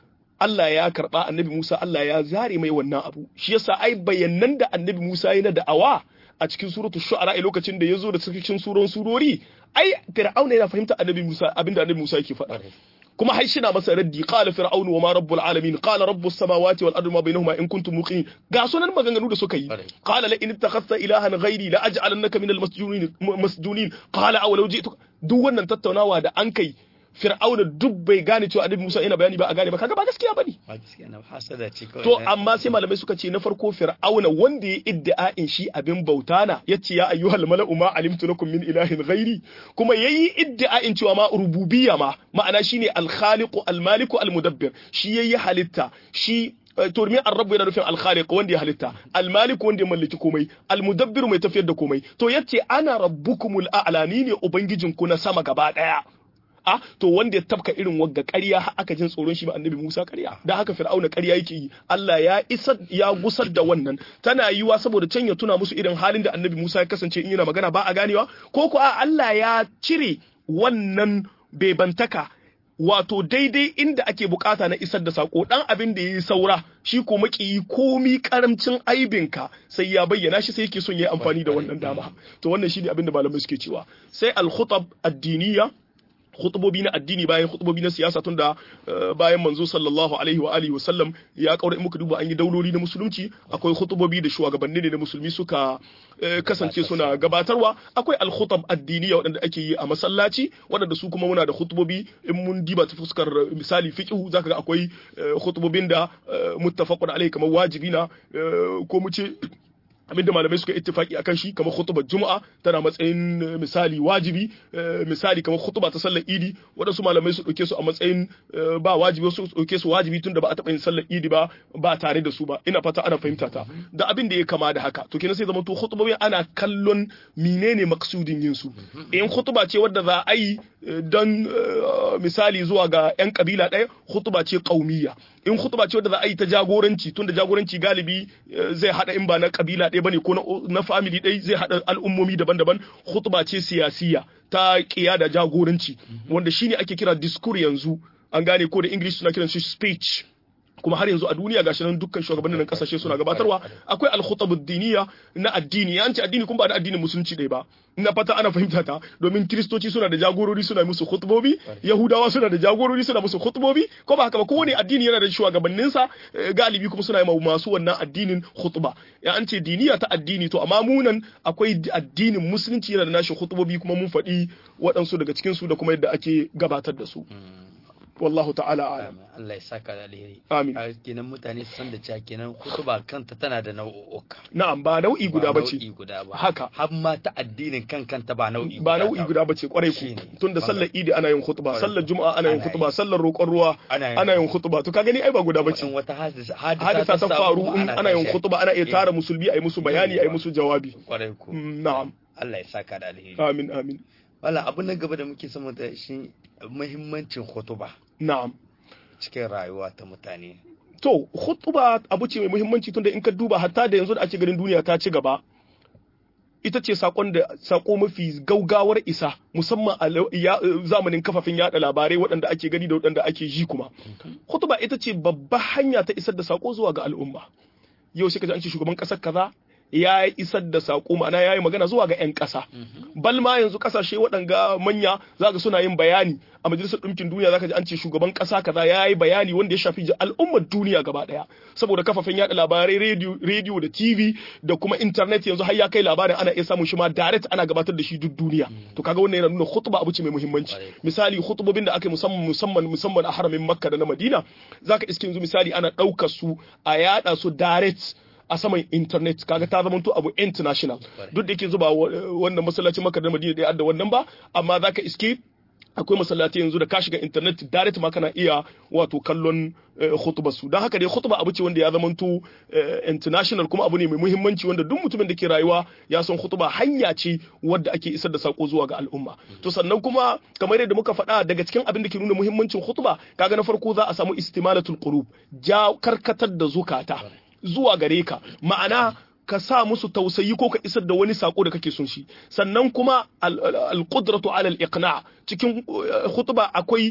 Allah ya karba annabi Musa Allah ya zare mai wannan abu shi yasa ai bayanan da annabi Musa yana da awa a cikin suratul shu'ara a lokacin da yazo da cikin suron surori ai fir'auna yana fahimta annabi Musa abinda annabi Musa yake faɗa kuma har shi na masa raddi qala fir'aunu wa ma rabbul alamin qala rabbus samawati wal ardi ma bainahuma in kuntum muqinin ga sunan maganganu da suka yi qala la in ittakhadhta ilahan ghairi la aj'alannaka minal masjunin masjunin qala aw law ji'tuka duk wannan tattaunawa da an kai fir'auna duk bai gane cewa annabi Musa yana bayani ba a gane ba kaga ba gaskiya bane ba gaskiya na hasada ce kawai to amma sai malamai suka ce na farko fir'auna wanda ya iddia'in shi abin bauta na yace ya ayyuhal mala'u ma alimtu lakum min ilahin ghairi kuma yayi iddia'in cewa ma rububiyya ma ma'ana shine al-khaliqu al-maliku al-mudabbir shi yayi halitta shi to min ar-rabb yana nufin al-khaliq wanda ya halitta al-malik wanda ya mallaki komai al-mudabbir mai tafiyar da komai to yace ana rabbukumul a'la ni ne ubangijinku na sama gaba daya a to wanda ya tabka irin wagga ƙarya har aka jin tsoron shi ba annabi Musa ƙarya da haka Fir'auna ƙarya yake yi Allah ya isa ya gusar da wannan tana yiwa saboda can ya tuna musu irin halin da annabi Musa ya kasance in yana magana ba a ganewa ko ko a Allah ya cire wannan bebantaka wato daidai inda ake bukata na isar da sako dan abin da yayi saura shi ko makiyi komi karamcin aibinka sai ya bayyana shi sai yake son yayi amfani da wannan dama to wannan shine abin da malamai suke cewa sai al-khutab ad-diniyya khutubobi na addini bayan khutubobi na siyasa tunda bayan manzo sallallahu alaihi wa alihi wasallam ya kaura in muka duba an yi dauloli na musulunci akwai khutubobi da shugabanni ne na musulmi suka kasance suna gabatarwa akwai al-khutab addiniya waɗanda ake yi a masallaci waɗanda su kuma muna da khutubobi in mun diba ta fuskar misali fiqh zaka ga akwai khutubobin da muttafaqun alaihi kamar wajibi na ko mu ce abinda malamai suka ittifaki akan shi kamar khutbar juma'a tana matsayin misali wajibi misali kamar khutba ta sallar idi waɗansu malamai su ɗauke su a matsayin ba wajibi su ɗauke su wajibi tunda ba a taɓa yin sallar idi ba ba tare da su ba ina fata ana fahimta ta da abin da ya kama da haka to kenan sai zama to khutbobi ana kallon menene maksudin yin su in khutba ce wadda za a yi don misali zuwa ga yan kabila ɗaya khutba ce qaumiyya in khutba ce wadda za a yi ta jagoranci tunda jagoranci galibi zai hada in ba na kabila ɗaya bane ko na family ɗaya zai hada al'ummomi daban-daban khutba ce siyasiya ta kiya da jagoranci wanda shine ake kira discourse yanzu an gane ko da english suna kiran shi speech kuma har yanzu a duniya gashi nan dukkan shugabannin kasashe suna gabatarwa akwai al-khutab ad-diniya na addini an ce addini kuma ba da addinin musulunci dai ba ina fata ana fahimta ta domin kristoci suna da jagorori suna musu khutbobi yahudawa suna da jagorori suna musu khutbobi ko ba haka ba kowane addini yana da shugabannin sa galibi kuma suna yi masu wannan addinin khutba ya an ce diniya ta addini to amma munan akwai addinin musulunci yana da nashi khutbobi kuma mun faɗi waɗansu daga cikin su da kuma yadda ake gabatar da su wallahu ta'ala alam Allah ya saka da alheri amin kenan mutane su san da cewa kenan kutuba kanta tana da nau'uka na'am ba nau'i guda bace nau'i guda ba haka har ma ta addinin kan kanta ba nau'i ba nau'i guda bace kwarai ku tunda sallar idi ana yin khutba sallar juma'a ana yin khutba sallar roƙon ruwa ana yin khutba to ka gani ai ba guda bace in wata hadisa hadisa ta faru in ana yin khutba ana iya tara musulmi ai musu bayani ai musu jawabi kwarai ku na'am Allah ya saka da alheri amin amin wala abu na gaba da muke son da shi muhimmancin khutba na'am cikin rayuwa ta mutane to khutba abu ce mai muhimmanci tunda in ka duba hatta da yanzu da ake ganin duniya ta ci gaba ita ce sakon da sako mafi gaugawar isa musamman a zamanin kafafen yada labarai waɗanda ake gani da waɗanda ake ji kuma khutba ita ce babbar hanya ta isar da sako zuwa ga al'umma yau sai ka ji an ce shugaban ƙasar kaza ya isar da saƙo ma'ana ya yi magana zuwa ga 'yan ƙasa. Balma yanzu ƙasashe waɗanga manya za ka suna yin bayani a majalisar ɗinkin duniya za ka ji an ce shugaban ƙasa kaza ya yi bayani wanda ya shafi al'ummar duniya gaba ɗaya. Saboda kafafen yaɗa labarai rediyo da TV da kuma intanet yanzu har ya kai labarin ana iya samun shi ma direct ana gabatar da shi duk duniya. To kaga wannan yana nuna khutba abu ce mai muhimmanci. Misali khutbobin da aka yi musamman musamman musamman a haramin Makka da na Madina za ka iske yanzu misali ana ɗaukar su a yaɗa su direct a saman internet kaga ta zama to abu international duk da yake zuba wannan masallacin makar da madina da da wannan ba amma zaka iske akwai masallaci yanzu da ka shiga internet direct ma kana iya wato kallon khutba su don haka dai khutba abu ce wanda ya zama to international kuma abu ne mai muhimmanci wanda duk mutumin da ke rayuwa ya san khutba hanya ce wadda ake isar da sako zuwa ga al'umma to sannan kuma kamar yadda muka faɗa daga cikin abin da ke nuna muhimmancin khutba kaga na farko za a samu istimalatul qulub ja karkatar da zukata zuwa gare ka ma'ana ka sa musu tausayi ko ka isar da wani sako da kake son shi sannan kuma al-qudratu ala al-iqna cikin khutba akwai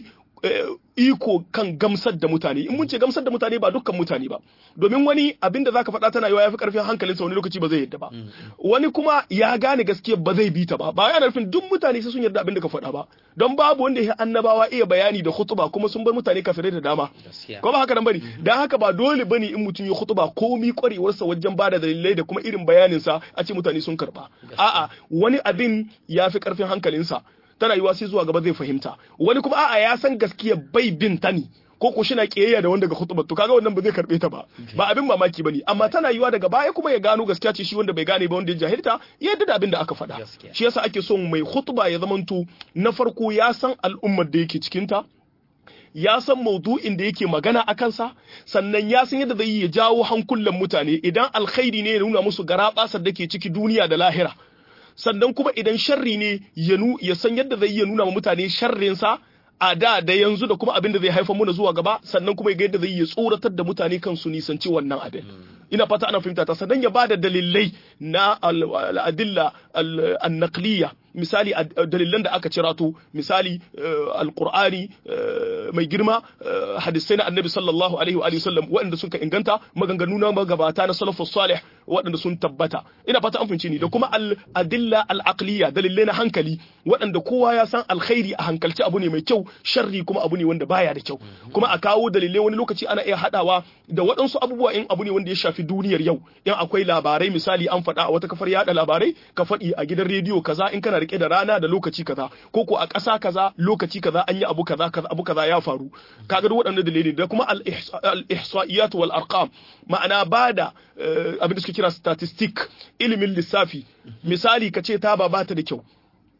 iko kan gamsar da mutane in mun ce gamsar da mutane ba dukkan mutane ba domin wani abin da zaka faɗa tana yawa yafi karfin hankalinsa wani lokaci ba zai yadda ba wani kuma ya gane gaskiya ba zai bi ta ba ba yana nufin duk mutane sai sun yarda abin da ka faɗa ba don babu wanda ya annabawa iya bayani da khutba kuma sun bar mutane kafirai da dama ko ba haka nan bane dan haka ba dole bane in mutum ya khutba komi kwarewarsa wajen bada dalilai da kuma irin bayanin sa a ce mutane sun karba a'a wani abin ya fi karfin hankalinsa tana yiwa sai zuwa gaba zai fahimta wani kuma a'a ya san gaskiya bai bin ta ne ko ko shina kiyayya da wanda ga khutba to kaga wannan ba zai karbe ta ba ba abin mamaki bane amma tana yiwa daga baya kuma ya gano gaskiya ce shi wanda bai gane ba wanda ya jahilta ya yadda da abin da aka faɗa shi yasa ake son mai khutba ya zamanto na farko ya san al'ummar da yake cikin ta ya san maudu'in da yake magana a kansa sannan ya san yadda zai ya jawo hankulan mutane idan alkhairi ne ya nuna musu garabasar da ke ciki duniya da lahira sannan kuma idan sharri ne ya san yadda zai iya nuna wa mutane sharrinsa a da da yanzu da kuma abin da zai haifar muna zuwa gaba sannan kuma ga yadda zai iya tsoratar da mutane kan su nisanci wannan abin ina fata ana fahimta ta sannan ya bada dalilai na al'adilla al-naqliya misali dalilan da aka cirato misali alqur'ani mai girma hadisai na annabi sallallahu alaihi wa sallam waɗanda suka inganta maganganu na magabata na salafus salih waɗanda sun tabbata ina fata an fahimci ni da kuma al-adilla al-aqliya dalilai na hankali waɗanda kowa ya san alkhairi a hankalci abu ne mai kyau sharri kuma abu ne wanda baya da kyau kuma a kawo dalilai wani lokaci ana iya hadawa da waɗansu abubuwa in abu ne wanda ya shafi duniyar yau in akwai labarai misali an faɗa a wata kafar yada labarai ka faɗi a gidan rediyo kaza in kana rike da rana da lokaci kaza ko ko a ƙasa kaza lokaci kaza an yi abu kaza kaza abu kaza ya faru kaga duk waɗannan dalilai da kuma al-ihsa'iyat wal arqam ma'ana bada abin da suke kira statistic ilimin lissafi misali ka ce taba ba ta da kyau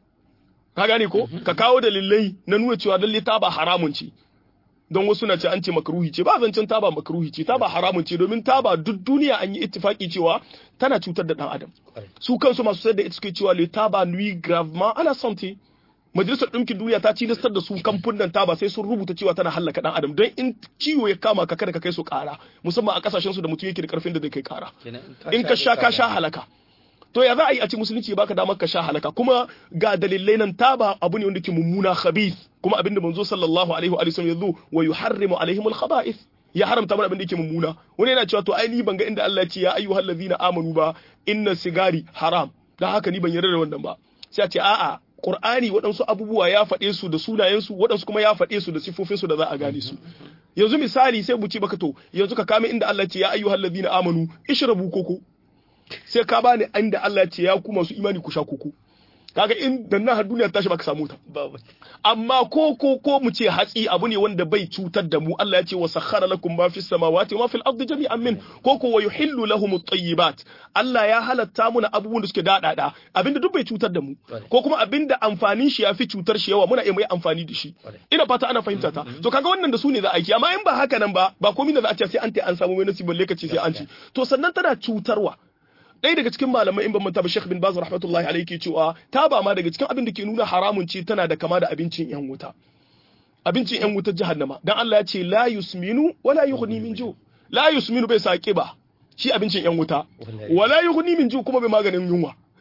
ka gane ko ka kawo dalilai na nuna cewa lalle taba haramun ce don wasu na ce an ce makruhi ce ba zancen taba makruhi ce taba haramun ce domin taba duk duniya an yi ittifaki cewa tana cutar da dan adam su kansu masu sayar da ita suke cewa le taba nuit gravement à la santé majalisar ɗinkin duniya ta cilastar da su kamfunan taba sai sun rubuta cewa tana hallaka dan adam don in ciwo ya kama ka kada ka kai su kara musamman a kasashen su da mutum yake da karfin da zai kai kara in ka sha ka sha halaka to ya za a yi a ci musulunci baka damar ka sha halaka kuma ga dalilai nan taba abu ne wanda ke mummuna khabith kuma abinda manzo sallallahu alaihi wa sallam yazo wa yuharrimu alaihim al-khaba'ith ya haramta mana abin da yake mummuna wani yana cewa to ai ni ban ga inda Allah ya ce ya ayyuhal ladina amanu ba inna sigari haram dan haka ni ban yarda da wannan ba sai a ce a'a Qur'ani waɗansu abubuwa ya faɗe su da sunayensu waɗansu kuma ya faɗe su da sifofinsu da za a gane su yanzu misali sai mu ce baka to yanzu ka kame inda Allah ya ce ya ayyuhal ladina amanu ishrabu koko sai ka bani inda Allah ya ce ya ku masu imani ku sha koko kaga in da nan har duniya tashi baka samu ta amma ko ko ko mu ce hatsi abu ne wanda bai cutar da mu Allah ya ce wa sakhara lakum ma fis samawati wa ma fil ardi jami'an min ko ko wa yuhillu lahum at-tayyibat Allah ya halatta muna abubuwan da suke dadada abinda duk bai cutar da mu ko kuma abinda amfanin shi yafi cutar shi yawa muna iya mai amfani da shi ina fata ana fahimta ta to kaga wannan da su ne za a yi amma in ba haka nan ba ba komai da za a ce sai an ta an samu mai nasibin lokaci sai an ci to sannan tana cutarwa ɗaya daga cikin malamai in ban manta ba Sheikh bin Baz rahmatullahi alayhi ke cewa ta ba ma daga cikin abin da ke nuna haramun ce tana da kama da abincin yan wuta abincin yan wutar jahannama dan Allah ya ce la yusminu wala yughni min ju la yusminu bai sa ba shi abincin yan wuta wala yughni min ju kuma bai maganin yunwa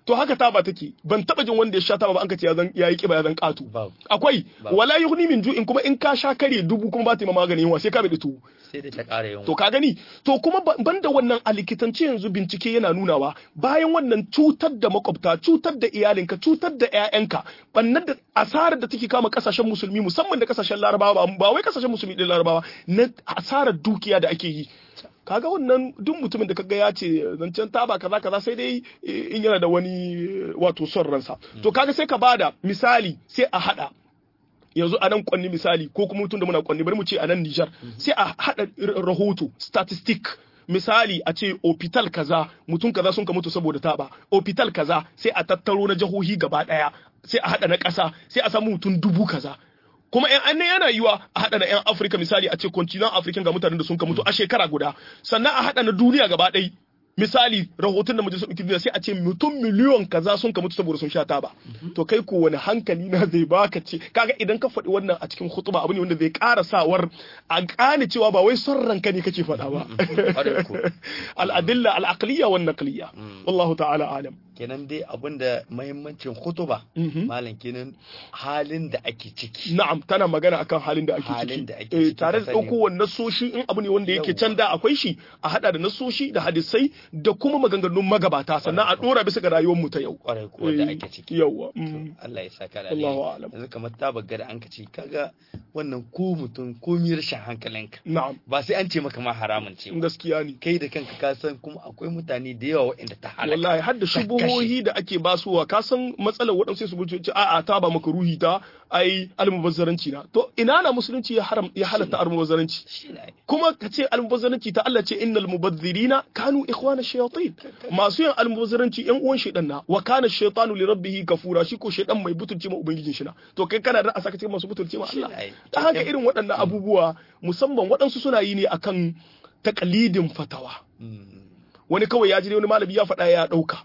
to haka taba take ban taba jin wanda ya sha taba ba an ka ce ya zan yayi kiba ya zan katu Babu. akwai Babu. wala yughni min ju'in kuma in ka sha kare dubu kuma ba ta yi ma magani yunwa sai ka bi tuwo sai da ta ƙara yawan to ka gani to kuma ba- banda wannan a likitance yanzu bincike yana nunawa bayan wannan cutar da makwabta cutar da iyalinka cutar da 'ya'yanka bannan da asarar da take kama kasashen musulmi musamman da kasashen larabawa ba- ba wai kasashen musulmi din larabawa na asarar dukiya da ake yi kaga wannan duk mutumin da kaga ya ce zancen taba kaza kaza sai dai eh, in yana da wani eh, wato son ransa to kaga sai ka bada misali sai a hada yanzu a nan kwanni misali ko kuma mutum da muna kwanni bari mu ce a nan Nijar sai a haɗa r- rahoto statistic misali a ce opital kaza mutum kaza sun ka mutu saboda taba opital kaza sai a tattaro na jihohi gaba ɗaya sai a haɗa na ƙasa sai a samu mutum dubu kaza kuma yan annan yana yiwa a haɗa na yan afirka misali a ce continent african ga mutanen da sun ka mutu a shekara guda sannan a haɗa na duniya gaba ɗaya misali rahoton da majalisar ɗaukin duniya sai a ce mutum miliyon kaza sun ka mutu saboda sun sha taba to kai ko wani hankali na zai baka ce kaga idan ka faɗi wannan a cikin hutuba abu ne wanda zai ƙara sawar a gane cewa ba wai son ranka ne kake faɗa ba Ƙwarai ko. al'adilla al'aqliya wan naqliya wallahu ta'ala alam kenan dai abinda mahimmancin hutuba Mhm. malam kenan halin da ake ciki na'am tana magana akan halin da ake Halin ciki da ake Eh, ciki, tare ka da sani. ɗaukowar nasoshi in abu ne wanda yake Yawwa. can da akwai shi a hada da nasoshi da hadisai da kuma maganganun magabata sannan a ɗora bisa ga rayuwar mu ta yau kwarai ko da Eh, ake ciki yawwa mm. Allah ya saka da Allahu alheri a'lam. yanzu kamar ta bagga da an ka ce kaga wannan ko mutum ko mi rashin hankalinka na'am ba sai an ce maka ma haramun ce ba. gaskiya ne kai da kanka ka san kuma akwai mutane da yawa waɗanda ta halaka wallahi har da shubuhohi da ake basuwa ka san matsalar waɗansu sai su gudu ce a'a ta ba maka ruhi ta ai almubazzaranci na to ina na musulunci ya haram ya halatta almubazzaranci shi ne kuma ka ce almubazzaranci ta Allah ce innal mubazzirina kanu ikhwana shayatin masu yin almubazzaranci yan uwan shaytan na wa kana shaytanu li rabbih kafura shi ko shaytan mai butulci ma ubangijin shi na to kai kana da a saka cikin masu butulci ma Allah Shi ne. ta haka irin waɗannan abubuwa musamman waɗansu suna yi ne akan takalidin fatawa Mm. wani kawai ya ji wani malami ya faɗa ya ɗauka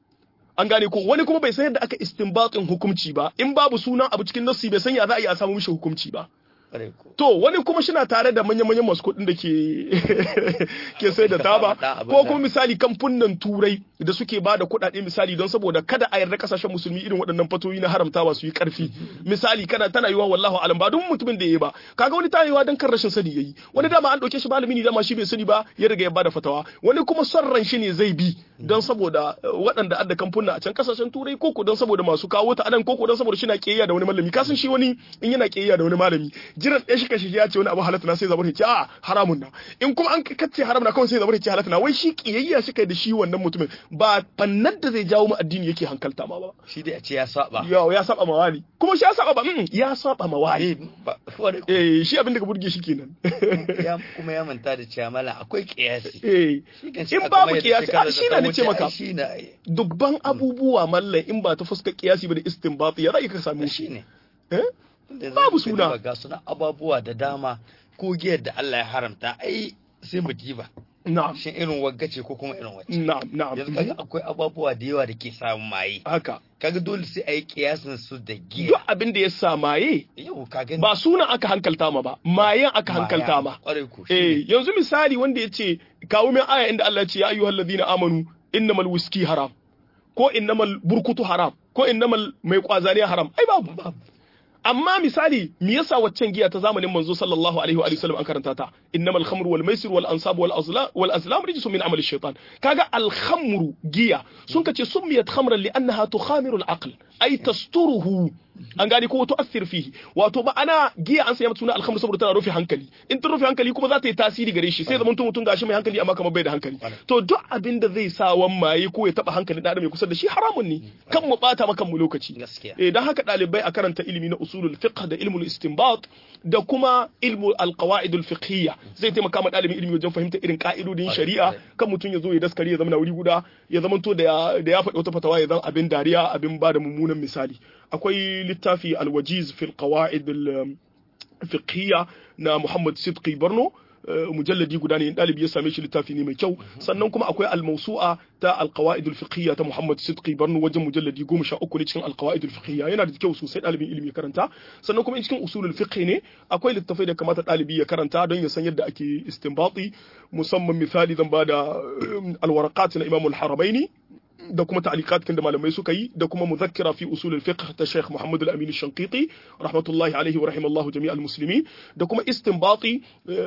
an gane ko wani kuma bai san yadda aka istinbatin hukunci ba in babu sunan abu cikin nassi bai san ya za a yi a samu mishi hukunci ba kwarai ko to wani kuma shina tare da manya-manyan masu kuɗin da ke ke sai da taba ko kuma misali kamfunan turai da suke ba da kuɗaɗe misali don saboda kada a yarda kasashen musulmi irin waɗannan fatoyi na haramtawa su yi ƙarfi misali kana tana yiwa wallahu alam ba duk mutumin da yayi ba kaga wani tayewa dan kan rashin sani yayi wani dama an ɗauke shi malami ne dama shi bai sani ba ya riga ya bada fatawa wani kuma son ran shi ne zai bi don saboda eh, waɗanda adda kamfuna a can kasashen turai koko don saboda masu kawo ta anan koko don saboda shi na ƙiyayya da wani malami kasan shi wani in yana ƙiyayya da wani malami jiran ɗaya shi kashi ya ce wani abu halatta na sai zabar ya ce a haramun na in kuma an kace haram na kawai sai zabar ya ce halatta na wai shi ƙiyayya shi kai da shi wannan mutumin ba fannan da zai jawo mu addini yake hankalta ma ba shi dai a ce ya saba ya ya saba ma wani kuma shi ya saba ba mm, ya saba ma wani eh ba kwarai ko eh shi abin da ka burge shi kenan ya kuma ya manta da cewa mala akwai kiyasi eh Shi kan in aka babu mai da kiyasi shekarar a da shi ta na ce wuce, maka ai shi na dubban abubuwa mallan in ba ta fuskar kiyasi ba da istinbat ya za ka samu shi ne eh Da Babu zai suna. duba Ga suna ababuwa da dama ko giyar da Allah ya haramta ai sai mu diba na'am shin irin wagga ce ko kuma irin wacce na'am na'am yanzu kaga akwai ababuwa da yawa da ke samun maye haka kaga dole sai a yi kiyasin su da duk giya abin da ya sa maye yau ka gani ba sunan aka hankalta ma ba mayen aka hankalta ma kwarai ko eh yanzu misali wanda ya ce kawo min aya inda Allah ya ce ya ayyuhal ladina amanu innamal wiski haram ko innamal burkutu haram ko innamal mai kwazaniya haram ai babu babu amma misali me yasa waccan giya ta zamanin manzo sallallahu alaihi wa alihi wasallam an karanta ta innamal khamru wal maisir wal ansab wal azlam wal azlam rijsun min amali shaytan kaga al khamru giya sun kace summiyat khamran li annaha tukhamiru al aql ay tasturuhu an gani ko tu'athir fihi wato ba ana giya an sanya mata suna al khamru saboda tana rufe hankali in ta rufe hankali kuma za ta yi tasiri gare shi sai zaman mutum gashi mai hankali amma kamar bai da hankali to duk abin da zai sa wan maye ko ya taba hankalin da adam ya kusa da shi haramun ne kan mu bata maka mu lokaci gaskiya eh dan haka dalibai a karanta ilimi na usulul fiqh da ilmul istinbat da kuma ilmu alqawaidul fiqhiyya zai taimaka ma dalibin ilimi wajen fahimta irin ka'idodin shari'a kan mutum ya zo ya daskare ya zama na wuri guda ya zama to da ya da ya faɗi wata fatawa ya zama abin dariya abin ba da mummunan misali akwai littafi alwajiz fil qawaid al fiqhiyya na Muhammad Sidqi Barno eh, mujalladi guda ne ɗalibi ya same shi littafi ne mai kyau sannan kuma akwai al-mawsu'a ta al-qawaid al-fiqhiyya ta Muhammad Sidqi Barno wajen mujalladi 13 ne cikin al-qawaid al-fiqhiyya yana da kyau sosai ɗalibin ilimi ya karanta sannan kuma cikin usulul fiqh ne akwai littafai da kamata ɗalibi ya karanta don ya san yadda ake istinbati musamman misali zan bada eh, al-waraqat na Imam al-Haramaini da kuma ta'liqat kin da malamai suka yi da kuma muzakkira fi usul al-fiqh ta Sheikh Muhammad al-Amin al-Shanqiti rahmatullahi alayhi wa rahimallahu jami' al-muslimin da kuma istinbati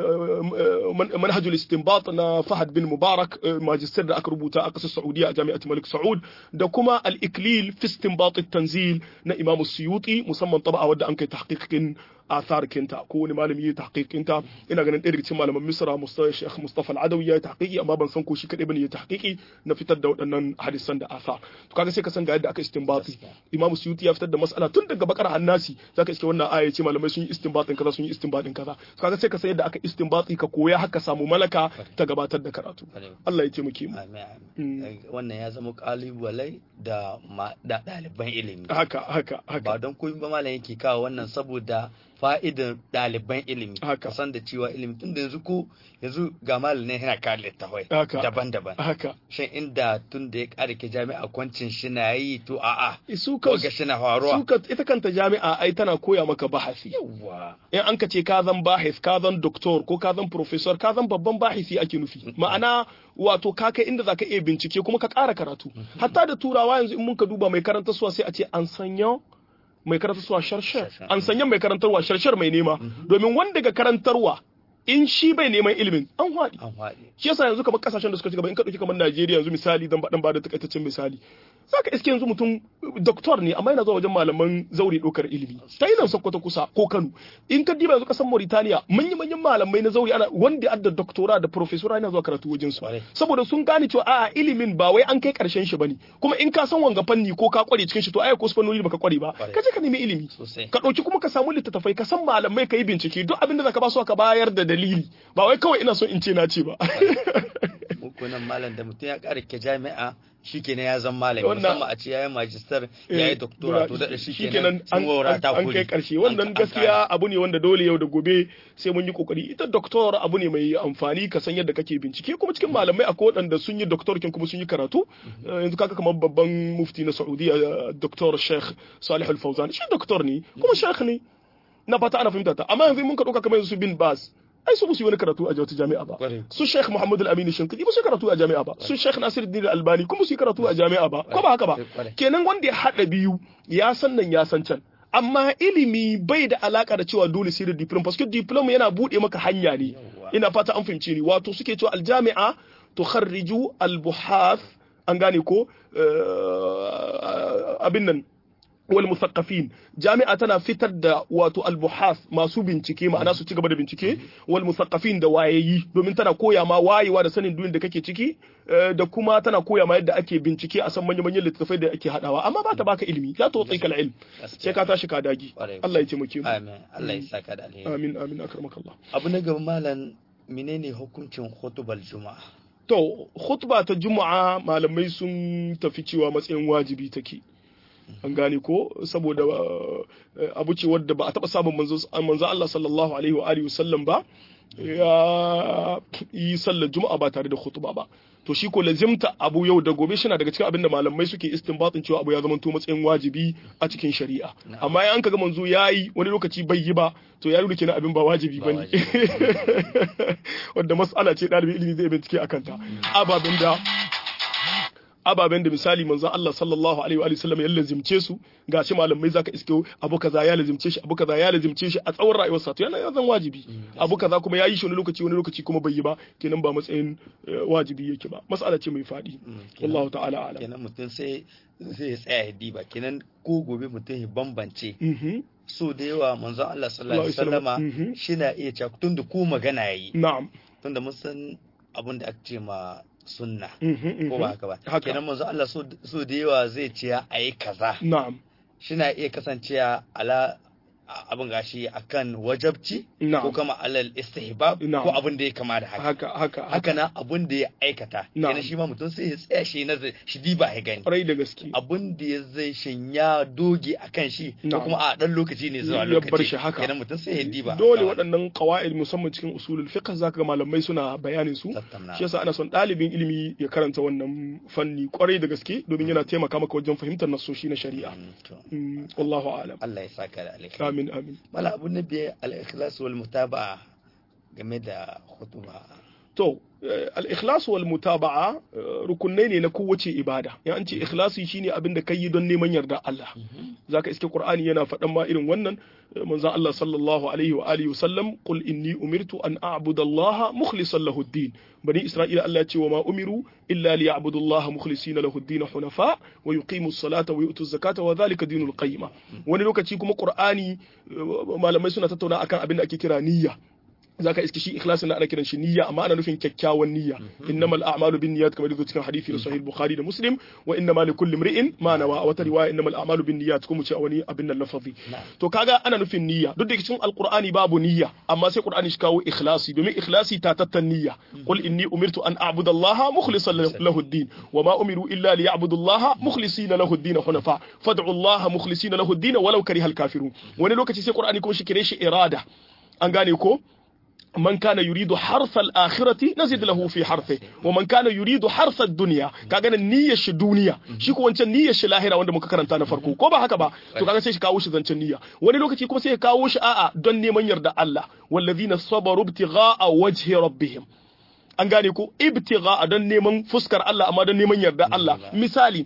manhaj al-istinbat na Fahad bin Mubarak magister da aka rubuta a kasar Saudiya a Jami'at Malik Saud da kuma al-iklil fi istinbat at-tanzil na Imam Suyuti musamman taba'a wadda an kai tahqiqin athar kinta ko wani malami ya tahqiqinta ina ganin ɗaya daga cikin malaman Misra Mustafa Sheikh Mustafa Al-Adawi ya tahqiqi amma ban san ko shi kadai bane ya tahqiqi na fitar da waɗannan hadisan da athar to kaga sai ka san ga yadda aka istinbati Imam Suyuti ya fitar da mas'ala tun daga bakar hannasi zaka iske wannan aya ce malamai sun yi istinbatin kaza sun yi istinbatin kaza to kaga sai ka san yadda aka istinbati ka koya haka samu malaka ta gabatar da karatu Allah ya taimake mu wannan ya zama kalubale da da ɗaliban ilimi haka haka haka ba don koyi ba malam yake kawo wannan saboda fa'idar ɗaliban ilimi haka san da cewa ilimi tun da yanzu ko yanzu ga malamin yana kawo littafai haka daban-daban haka shin inda tun da ya ƙara ke jami'a kwancin shi na yi to a'a su ka ga shi na faruwa su ka ita kanta jami'a ai tana koya maka bahasi yawa in an ka ce ka zan bahis ka zan doktor ko ka zan professor ka zan babban bahisi ake nufi ma'ana wato ka kai inda zaka iya bincike kuma ka ƙara karatu hatta da turawa yanzu in mun ka duba mai karanta suwa sai a ce an sanya mai karantarwa sharshar an sanya mai karantarwa sharshar mai nema domin wanda ga karantarwa in shi bai neman ilimin an haɗi an faɗi shi yasa yanzu kamar kasashen da suka ci gaba in ka ɗauki kamar Najeriya yanzu misali dan dan ba da takaitaccen misali zaka iske yanzu mutum doktor ne amma yana zuwa wajen malaman zauri ɗaukar ilimi ta yi nan Sokoto kusa ko Kano in ka diba yanzu kasar Mauritania manyan manyan malamai na zauri ana wanda adda doktora da professora yana zuwa karatu wajen su saboda sun gane cewa a'a ilimin ba wai an kai karshen shi bane kuma in ka san wanga fanni ko ka kware cikin shi to ai ko fannoni baka kware ba ka je ka nemi ilimi ka ɗauki kuma ka samu littattafai ka san malamai ka yi bincike duk abin da zaka ba su ka bayar da dalili ba wai kawai ina son in ce na ce ba mukunan malam da mutum ya ƙara ke jami'a shikenan ya zama malami musamman a ce yayi magister yayi doctora to da shikenan an an kai karshe wannan gaskiya abu ne wanda dole yau da gobe sai mun yi kokari ita doctor abu ne mai amfani ka san yadda kake bincike kuma cikin malamai akwai waɗanda sun yi doctor kin kuma sun yi karatu yanzu kaka kamar babban mufti na Saudiya Dr. Sheikh Salih Al-Fawzan shi doctor ne kuma sheikh ne na fata ana fahimta ta amma yanzu mun ka dauka kamar su bin Bas ai su musu yi wani karatu a wata jami'a ba su Sheikh Muhammad Al-Amin Shinkiti ba su karatu a jami'a ba su Sheikh Nasiruddin Al-Albani kuma su yi karatu a jami'a ba ko ba haka ba kenan wanda ya hada biyu ya san nan ya san can amma ilimi bai da alaka da cewa dole sai da diploma parce que diploma yana bude maka hanya ne ina fata an fahimci ni wato suke cewa aljami'a tukharriju albuhath an gane ko abin nan wal musaqqafin jami'a tana fitar da wato albuhas masu bincike ma'ana su ci gaba da bincike wal musaqqafin da wayayi domin tana koya ma wayewa da sanin duniyar da kake ciki da kuma tana koya ma yadda ake bincike a san manyan manyan littattafai da ake hadawa amma ba ta baka ilimi la to tsaikal ilm sai ka tashi ka dagi Allah ya taimake mu amin Allah ya saka da alheri amin amin akramakallah abu na gaba malam menene hukuncin khutbal juma'a to khutba ta juma'a malamai sun tafi cewa matsayin wajibi take an gane ko saboda abu ce wadda ba a taba samun manzo Allah sallallahu alaihi wa alihi wasallam ba ya yi sallar juma'a ba tare da khutba ba to shi ko lazimta abu yau da gobe shina daga cikin abin da malamai suke istinbatin cewa abu ya zama to matsayin wajibi a cikin shari'a amma in an kaga manzo yayi wani lokaci bai yi ba to ya nuna kenan abin ba wajibi bane wanda mas'ala ce dalibin ilimi zai bincike akan ta ababen da ababen da misali manzon Allah sallallahu alaihi wa sallam ya lazimce su gashi malamai zaka iske abu kaza ya lazimce shi abu kaza ya lazimce shi a tsawon rayuwar sa to yana zan wajibi abu kaza kuma yayi shi wani lokaci wani lokaci kuma bai yi ba kenan ba matsayin wajibi yake ba mas'ala ce mai fadi wallahu ta'ala alam kenan mutum sai zai tsaya ya diba kenan ko gobe mutum ya bambance so da yawa manzon Allah sallallahu alaihi wasallama shi na iya cewa tun da ku magana yayi na'am tun da mun san abin da ake ce ma sunna ko ba haka ba kenan manzo Allah so da yawa zai ce a yi kaza na'am shina iya kasancewa ala abin gashi akan wajabci ko kama alal istihbab ko abin da ya kama da haka haka haka haka na abin da ya aikata kenan shi ma mutum sai ya tsaya shi na shi diba ya gani kwarai da gaske abin da ya zai shinya doge akan shi ko kuma a dan lokaci ne zuwa ya bar lokaci shi haka kenan mutum sai ya diba dole waɗannan qawaid musamman cikin usulul fiqh zaka ga malamai suna bayanin su Tattauna. shi yasa ana son ɗalibin ilimi ya karanta wannan fanni kwarai da gaske domin yana taimaka maka wajen fahimtar nasoshi na shari'a Mm, to, Mm, wallahu a'lam Allah ya saka da alheri amin amin mala abu na biye al-ikhlas wal mutaba'a game da khutba to al-ikhlas wal mutaba'a rukunai ne na kowace ibada ya an ce ikhlasi shine abin da kai don neman yarda Allah zaka iske Qur'ani yana faɗan ma irin wannan manzon Allah sallallahu alaihi wa alihi wasallam qul inni umirtu an a'budu Allah mukhlishan lahu ad-din bani Isra'ila Allah ya ce wa ma umiru illa liya'budu Allah mukhlisina lahu ad-din hunafa wa yuqimu as-salata wa yu'tu az-zakata wa dhalika dinul qayyima wani lokaci kuma Qur'ani malamai suna tattauna akan abin da ake kira niyya zaka iske shi ikhlasin na ana kiran shi niyya amma ana nufin kyakkyawan niyya innamal a'malu binniyat kamar yadda cikin hadisi da sahih bukhari da muslim wa innamal likulli imri'in ma nawa a wata riwaya innamal a'malu binniyat kuma ce a wani abin nan lafazi to kaga ana nufin niyya duk da cikin alqur'ani babu niyya amma sai qur'ani shi kawo ikhlasi domin ikhlasi ta tattan niyya qul inni umirtu an a'budu allaha mukhlishan lahu ad-din wa ma umiru illa liya'budu allaha mukhlisina lahu ad-din hunafa fad'u allaha mukhlisina lahu ad-din walau karihal kafirun wani lokaci sai qur'ani kuma shi kire shi irada an gane ko من كان يريد حرث الآخرة نزد له في حرثه ومن كان يريد حرث الدنيا كاغا نية شي دنيا shi ko wancan niyyar shi lahira wanda muka karanta na farko ko ba haka ba to kaga sai shi kawo shi zancen niyya wani lokaci kuma sai ya kawo shi a'a don neman yarda Allah wallazina sabaru ibtigha'a wajhi rabbihim an gane ko ibtigha'a don neman fuskar Allah amma don neman yarda Allah misali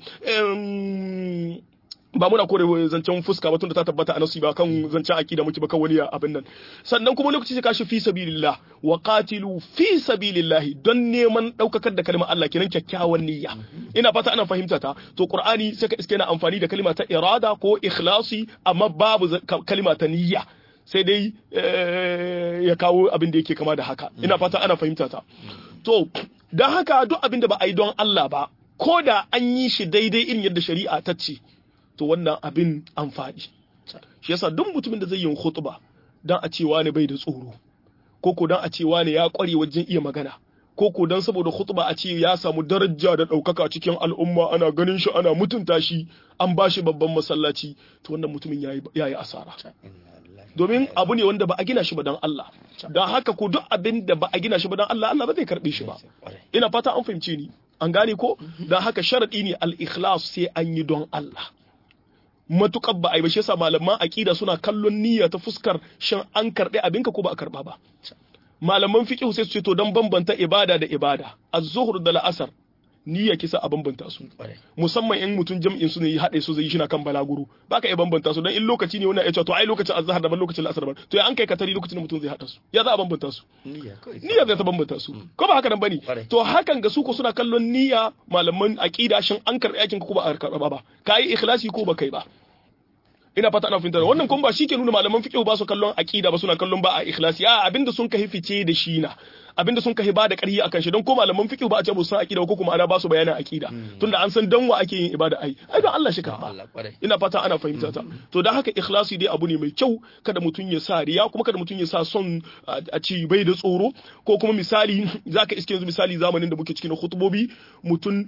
ba muna kore zancen fuska ba tunda ta tabbata a nasu ba kan zancen akida muke ba kan wani abin nan sannan kuma lokaci ka shi fi sabilillah wa qatilu fi sabilillah don neman daukakar da kalmar Allah kenan kyakkyawan niyya ina fata ana fahimta ta to qur'ani sai ka iske na amfani da kalma ta irada ko ikhlasi amma babu kalma ta niyya sai dai ya kawo abin da yake kama da haka ina fata ana fahimta ta to don haka duk abin da ba a yi don Allah ba ko da an yi shi daidai irin yadda shari'a ta ce to wannan abin amfani shi yasa duk mutumin da zai yi khutba dan a cewa ne bai da tsoro ko ko dan a cewa ne ya kware wajen iya magana ko ko dan saboda khutba a ce ya samu daraja da ɗaukaka cikin al'umma ana ganin shi ana mutunta shi an ba shi babban masallaci to wannan mutumin yayi yayi asara domin abu ne wanda ba a gina shi ba dan Allah don haka ko duk abin da ba a gina shi ba dan Allah Allah ba zai karbe shi ba ina fata an fahimce ni an gane ko don haka sharadi ne al-ikhlas sai an yi don Allah matukar ba a yi ba shi yasa malaman aqida suna kallon niyya ta fuskar shin an karbe abinka ko ba a karba ba malaman fiqh sai su ce to dan bambanta ibada da ibada az-zuhr da la'asar niyya kisa a bambanta su musamman in mutum jam'in su ne ya haɗe su zai shi na kan balaguro baka iya bambanta su dan in lokaci ne wannan ya ce to ai lokacin azhar daban lokacin la'asar daban to ya an kai katari lokacin da mutum zai haɗa su ya za a bambanta su niyya zai ta bambanta su ko ba haka nan bane to hakan ga su ko suna kallon niyya malaman aqida shin an karɓi aikin ko ba a karɓa ba kai ikhlasi ko ba kai ba ina fata ana fahimtar wannan kuma ba shi ke nuna malaman fiqh ba su kallon aqida ba suna kallon ba a ikhlasi a abinda sun kai fice da shi na abinda sun kai ba da ƙarfi akan shi don ko malaman fiqh ba a ce ba su san aqida ko kuma ana ba su bayanin aqida tunda an san dan wa ake yin ibada ai ai don Allah shi ka ina fata ana fahimta ta to dan haka ikhlasi dai abu ne mai kyau kada mutum ya sa riya kuma kada mutum ya sa son a ci bai da tsoro ko kuma misali zaka iske yanzu misali zamanin da muke cikin hutubobi mutum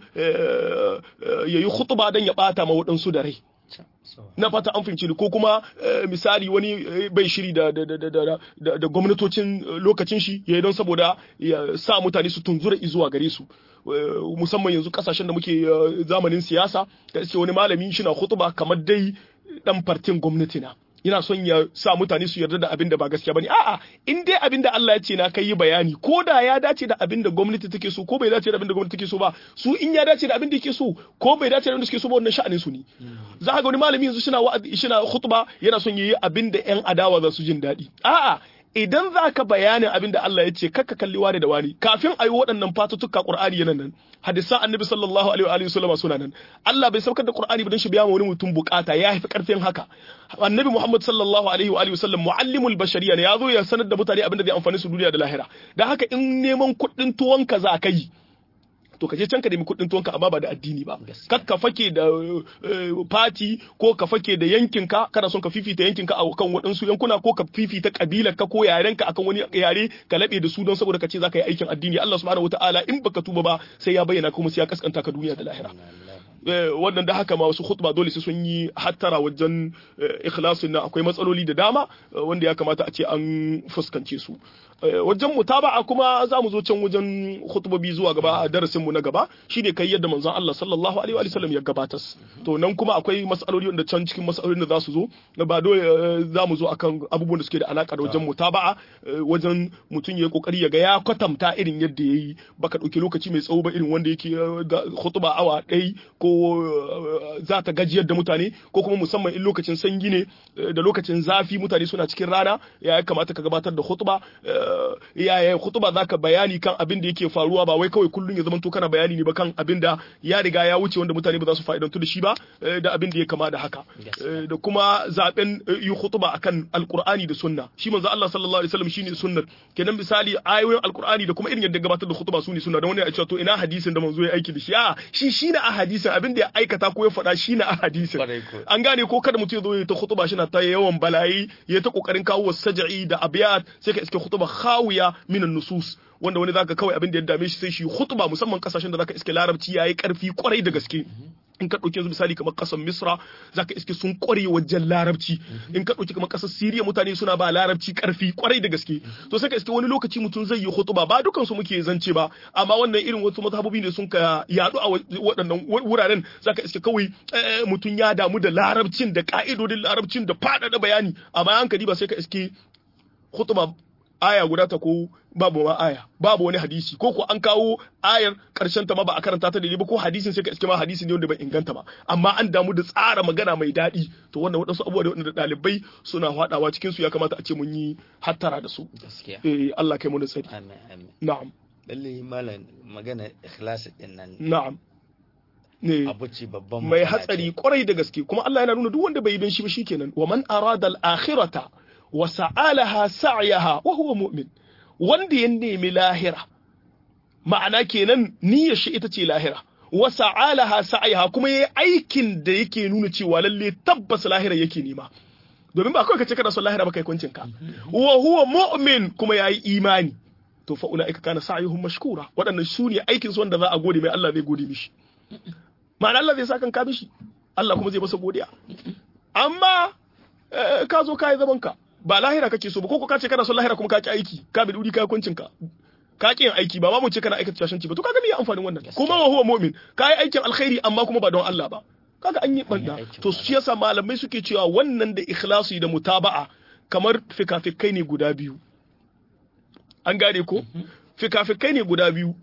yayi khutba dan ya bata ma waɗansu da rai na fata an fahimci ko kuma misali wani bai shiri da da gwamnatocin lokacin shi yayi don saboda ya sa mutane su tunzura zuwa gare su musamman yanzu kasashen da muke zamanin siyasa da iske wani malami shi na khutba kamar dai dan fartin gwamnati na yana son ya sa mutane su yarda da abin da ba gaskiya bane a'a in dai abin da Allah ya ce na kai bayani ko da ya dace da abin da gwamnati take so ko bai dace da abin da gwamnati take so ba su in ya dace da abin da yake so ko bai dace da abin da suke so ba wannan sha'anin su ne za ka ga wani malami yanzu shina wa'azi shina khutba yana son yayi abin da yan adawa za su jin daɗi a'a idan za ka bayanin abin da Allah ya ce kakka kalli wani da wani kafin a yi waɗannan fatuttuka Qur'ani yana nan hadisan annabi sallallahu alaihi wa alihi wasallam suna nan Allah bai saukar da Qur'ani ba don shi biya ma wani mutum bukata ya fi karfin haka annabi Muhammad sallallahu alaihi wa alihi wasallam muallimul bashariya ne ya zo ya sanar da mutane abin da zai amfani su duniya da lahira dan haka in neman kuɗin tuwon ka za ka yi to ka je can ka nemi kuɗin tuwonka amma ba da addini ba kar ka fake da fati ko ka fake da yankinka kana son ka fifita yankinka a kan waɗansu yankuna ko ka fifita kabilarka ko yarenka akan wani yare ka laɓe da su don saboda ka ce za ka yi aikin addini Allah subhanahu wataala in baka tuba ba sai ya bayyana kuma sai ya kaskanta ka duniya da lahira wannan da haka ma wasu khutba dole sai sun yi hattara wajen ikhlasin na akwai matsaloli da dama wanda ya kamata a ce an fuskance su wajen mutaba'a kuma za mu zo can wajen khutbobi zuwa gaba a darasin mu na gaba shine kai yadda manzon Allah sallallahu alaihi wa sallam ya gabatar to nan kuma akwai mas'aloli wanda can cikin mas'alolin da za su zo na ba dole za mu zo akan abubuwan da suke da alaka da wajen mutaba'a wajen mutum ya kokari ya ga ya kwatanta irin yadda yayi baka dauki lokaci mai tsawo ba irin wanda yake khutba awa ɗaya ko za ta gajiyar da mutane ko kuma musamman in lokacin sanyi ne da lokacin zafi mutane suna cikin rana ya kamata ka gabatar da khutba ya khutba zaka bayani kan abin da yake faruwa ba wai kawai kullun ya zama to kana bayani ne ba kan abin da ya riga ya wuce wanda mutane ba za su fa'idantu da shi ba da abin da ya kama da haka da kuma zaben yi khutba akan alqur'ani da sunna shi manzo Allah sallallahu alaihi wasallam shine sunnar kenan misali ayoyin alqur'ani da kuma irin yadda gabatar da khutba su ne sunna da wani ya ce to ina hadisin da manzo ya aiki da shi a shi shine a hadisin abin da ya aikata ko ya faɗa shine a hadisin an gane ko kada mutum ya zo ya ta khutba shi na ta yawan balayi ya ta kokarin kawo saj'i da abiyat sai ka iske khutba khawiya minan nusus wanda wani zaka kawai abin da ya dame shi sai shi khutba musamman kasashen da zaka iske larabci yayi karfi kwarai da gaske in ka ɗauki yanzu misali kamar ƙasar misra zaka iske sun ƙware wajen larabci in ka ɗauki kamar ƙasar siriya mutane suna ba larabci ƙarfi ƙwarai da gaske to sai ka iske wani lokaci mutum zai yi hutuba ba dukansu muke zance ba amma wannan irin wasu mazhabobi ne sun ka yaɗu a waɗannan wuraren zaka iske kawai mutum ya damu da larabcin da ƙa'idodin larabcin da faɗaɗa bayani amma hankali ba sai ka iske hutuba aya guda ta ko babu ma aya babu wani hadisi ko ko an kawo ayar karshen ta ma ba a karanta ta daidai ba ko hadisin sai ka iske ma hadisi ne wanda bai inganta ba amma an damu da tsara magana mai daɗi to wannan waɗansu abubuwa da waɗanda ɗalibai suna haɗawa cikin su ya kamata a ce mun yi hattara da su eh Allah kai mu da tsari amin amin na'am lalle malam magana ikhlasi din nan na'am ne abu ce babban mai hatsari kwarai da gaske kuma Allah yana nuna duk wanda bai yi don shi ba shikenan wa man arada al-akhirata wa sa'alaha sa'yaha wa huwa mu'min wanda ya nemi lahira ma'ana kenan niyyar shi ita ce lahira wa sa'alaha sa'yaha kuma yayi aikin da yake nuna cewa lalle tabbas lahira yake nema domin ba kawai kace kana son lahira ba kai kuncin ka wa huwa mu'min kuma yayi imani to fa ulaika kana sa'yuhum mashkura waɗannan su ne aikin su wanda za a gode mai Allah zai gode mishi ma'ana Allah zai saka ka mishi Allah kuma zai masa godiya amma ka zo ka yi zaman ka ba lahira kake so ba ko ka ce kana son lahira kuma ka ki aiki ka bi duri ka kuncin ka ka ki yin aiki ba ma mu ce kana aikata shashanci ba to kaga me ya amfanin wannan kuma wa huwa mu'min ka yi aikin alkhairi amma kuma ba don Allah ba kaga an yi banda to shi yasa malamai suke cewa wannan da ikhlasi da mutaba'a kamar fikafikai ne guda biyu an gane ko fikafikai ne guda biyu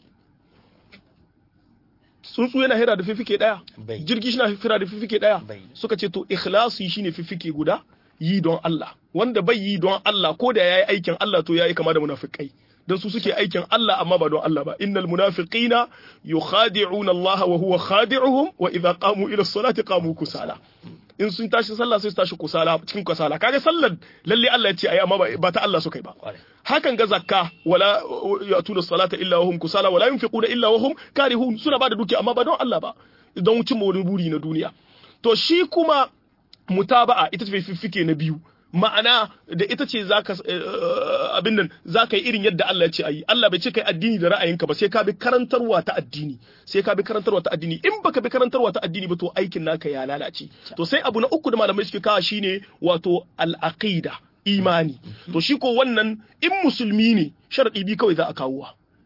tsuntsu yana hira da fifike daya jirgi shi na hira da fifike daya suka ce to ikhlasi shine fifike guda yi don Allah wanda bai yi don Allah ko da yayi aikin Allah to yayi kama da munafikai dan su suke aikin Allah amma ba don Allah ba innal munafiqina yukhadi'una Allah wa huwa khadi'uhum wa idha qamu ila as-salati qamu kusala in sun tashi sallah sai su tashi kusala cikin kusala kaga sallar lalle Allah ya ce ayi amma ba ta Allah suka yi ba hakan ga zakka wala yatuna salata illa wa hum kusala wala yunfiquna illa wa hum karihun suna ba da duki amma ba don Allah ba don cimma wani buri na duniya to shi kuma mutaba'a ita ce fiffike na biyu ma'ana da ita ce zaka abin nan zaka yi irin yadda Allah ya ce ayi Allah bai ce kai addini da ra'ayinka ba sai ka bi karantarwa ta addini sai ka bi karantarwa ta addini in baka bi karantarwa ta addini ba to aikin naka ya lalace to sai abu na uku da malamai suke kawo shine wato al-aqida imani to shi ko wannan in musulmi ne sharadi bi kawai za a kawo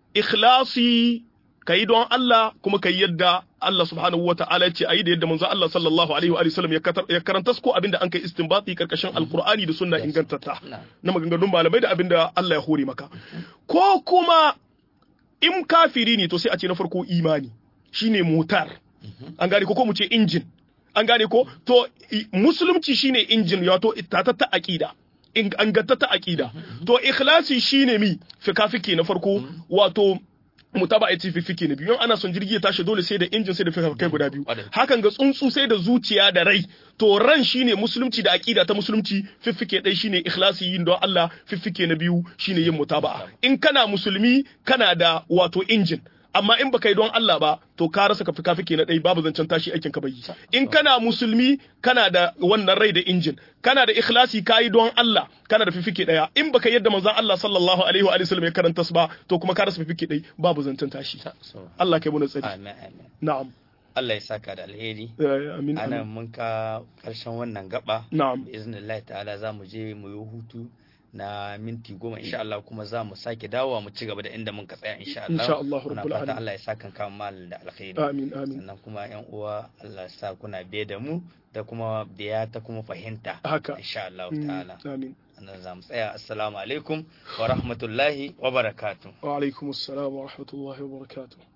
ikhlasi kai don Allah kuma kai yadda Allah subhanahu wa ta'ala ce ayi da yadda manzo Allah sallallahu alaihi wa sallam ya karanta ko abinda an kai istinbati karkashin alqur'ani da sunna ingantatta na maganganun malamai da abinda Allah ya hore maka ko kuma in kafiri ne to sai a ce na farko imani shine motar an gane ko ko mu ce injin an gane ko to musulunci shine injin wato ta aqida an gatta ta aqida to ikhlasi shine mi fikafiki na farko wato mutaba ya fifike na biyu ana son jirgi ya tashi dole sai da injin sai da kai guda biyu hakan ga tsuntsu sai da zuciya da rai to ran shine musulunci da aqida ta musulunci fiffike ɗaya shine ikhlasi yin don Allah fiffike na biyu shine yin mutaba'a in kana musulmi kana da wato injin amma in baka yi don Allah ba to ka rasa kafi kafi na ɗai babu zancen tashi aikin ka bai in kana musulmi kana da wannan rai da injin kana da ikhlasi ka yi don Allah kana da fifike ɗaya in baka yadda manzon Allah sallallahu alaihi wa sallam ya karanta su ba to kuma ka rasa fifike ɗai babu zancen tashi Allah kai mu tsari na'am Allah ya saka da alheri amin ana mun ka karshen wannan gaba na'am bi iznillahi ta'ala za mu je mu yi hutu na minti goma insha Allah kuma za mu sake dawowa mu ci gaba da inda mun ka tsaya insha Allah insha Allah muna rabbul fata alamin Allah ya saka kan malin da alkhairi amin amin sannan kuma yan uwa Allah ya sa kuna biye da mu da kuma biya ta kuma fahimta haka insha Allah Mm, ta'ala amin nan za mu tsaya assalamu alaikum wa rahmatullahi wa barakatuh wa alaikum assalam wa rahmatullahi wa barakatuh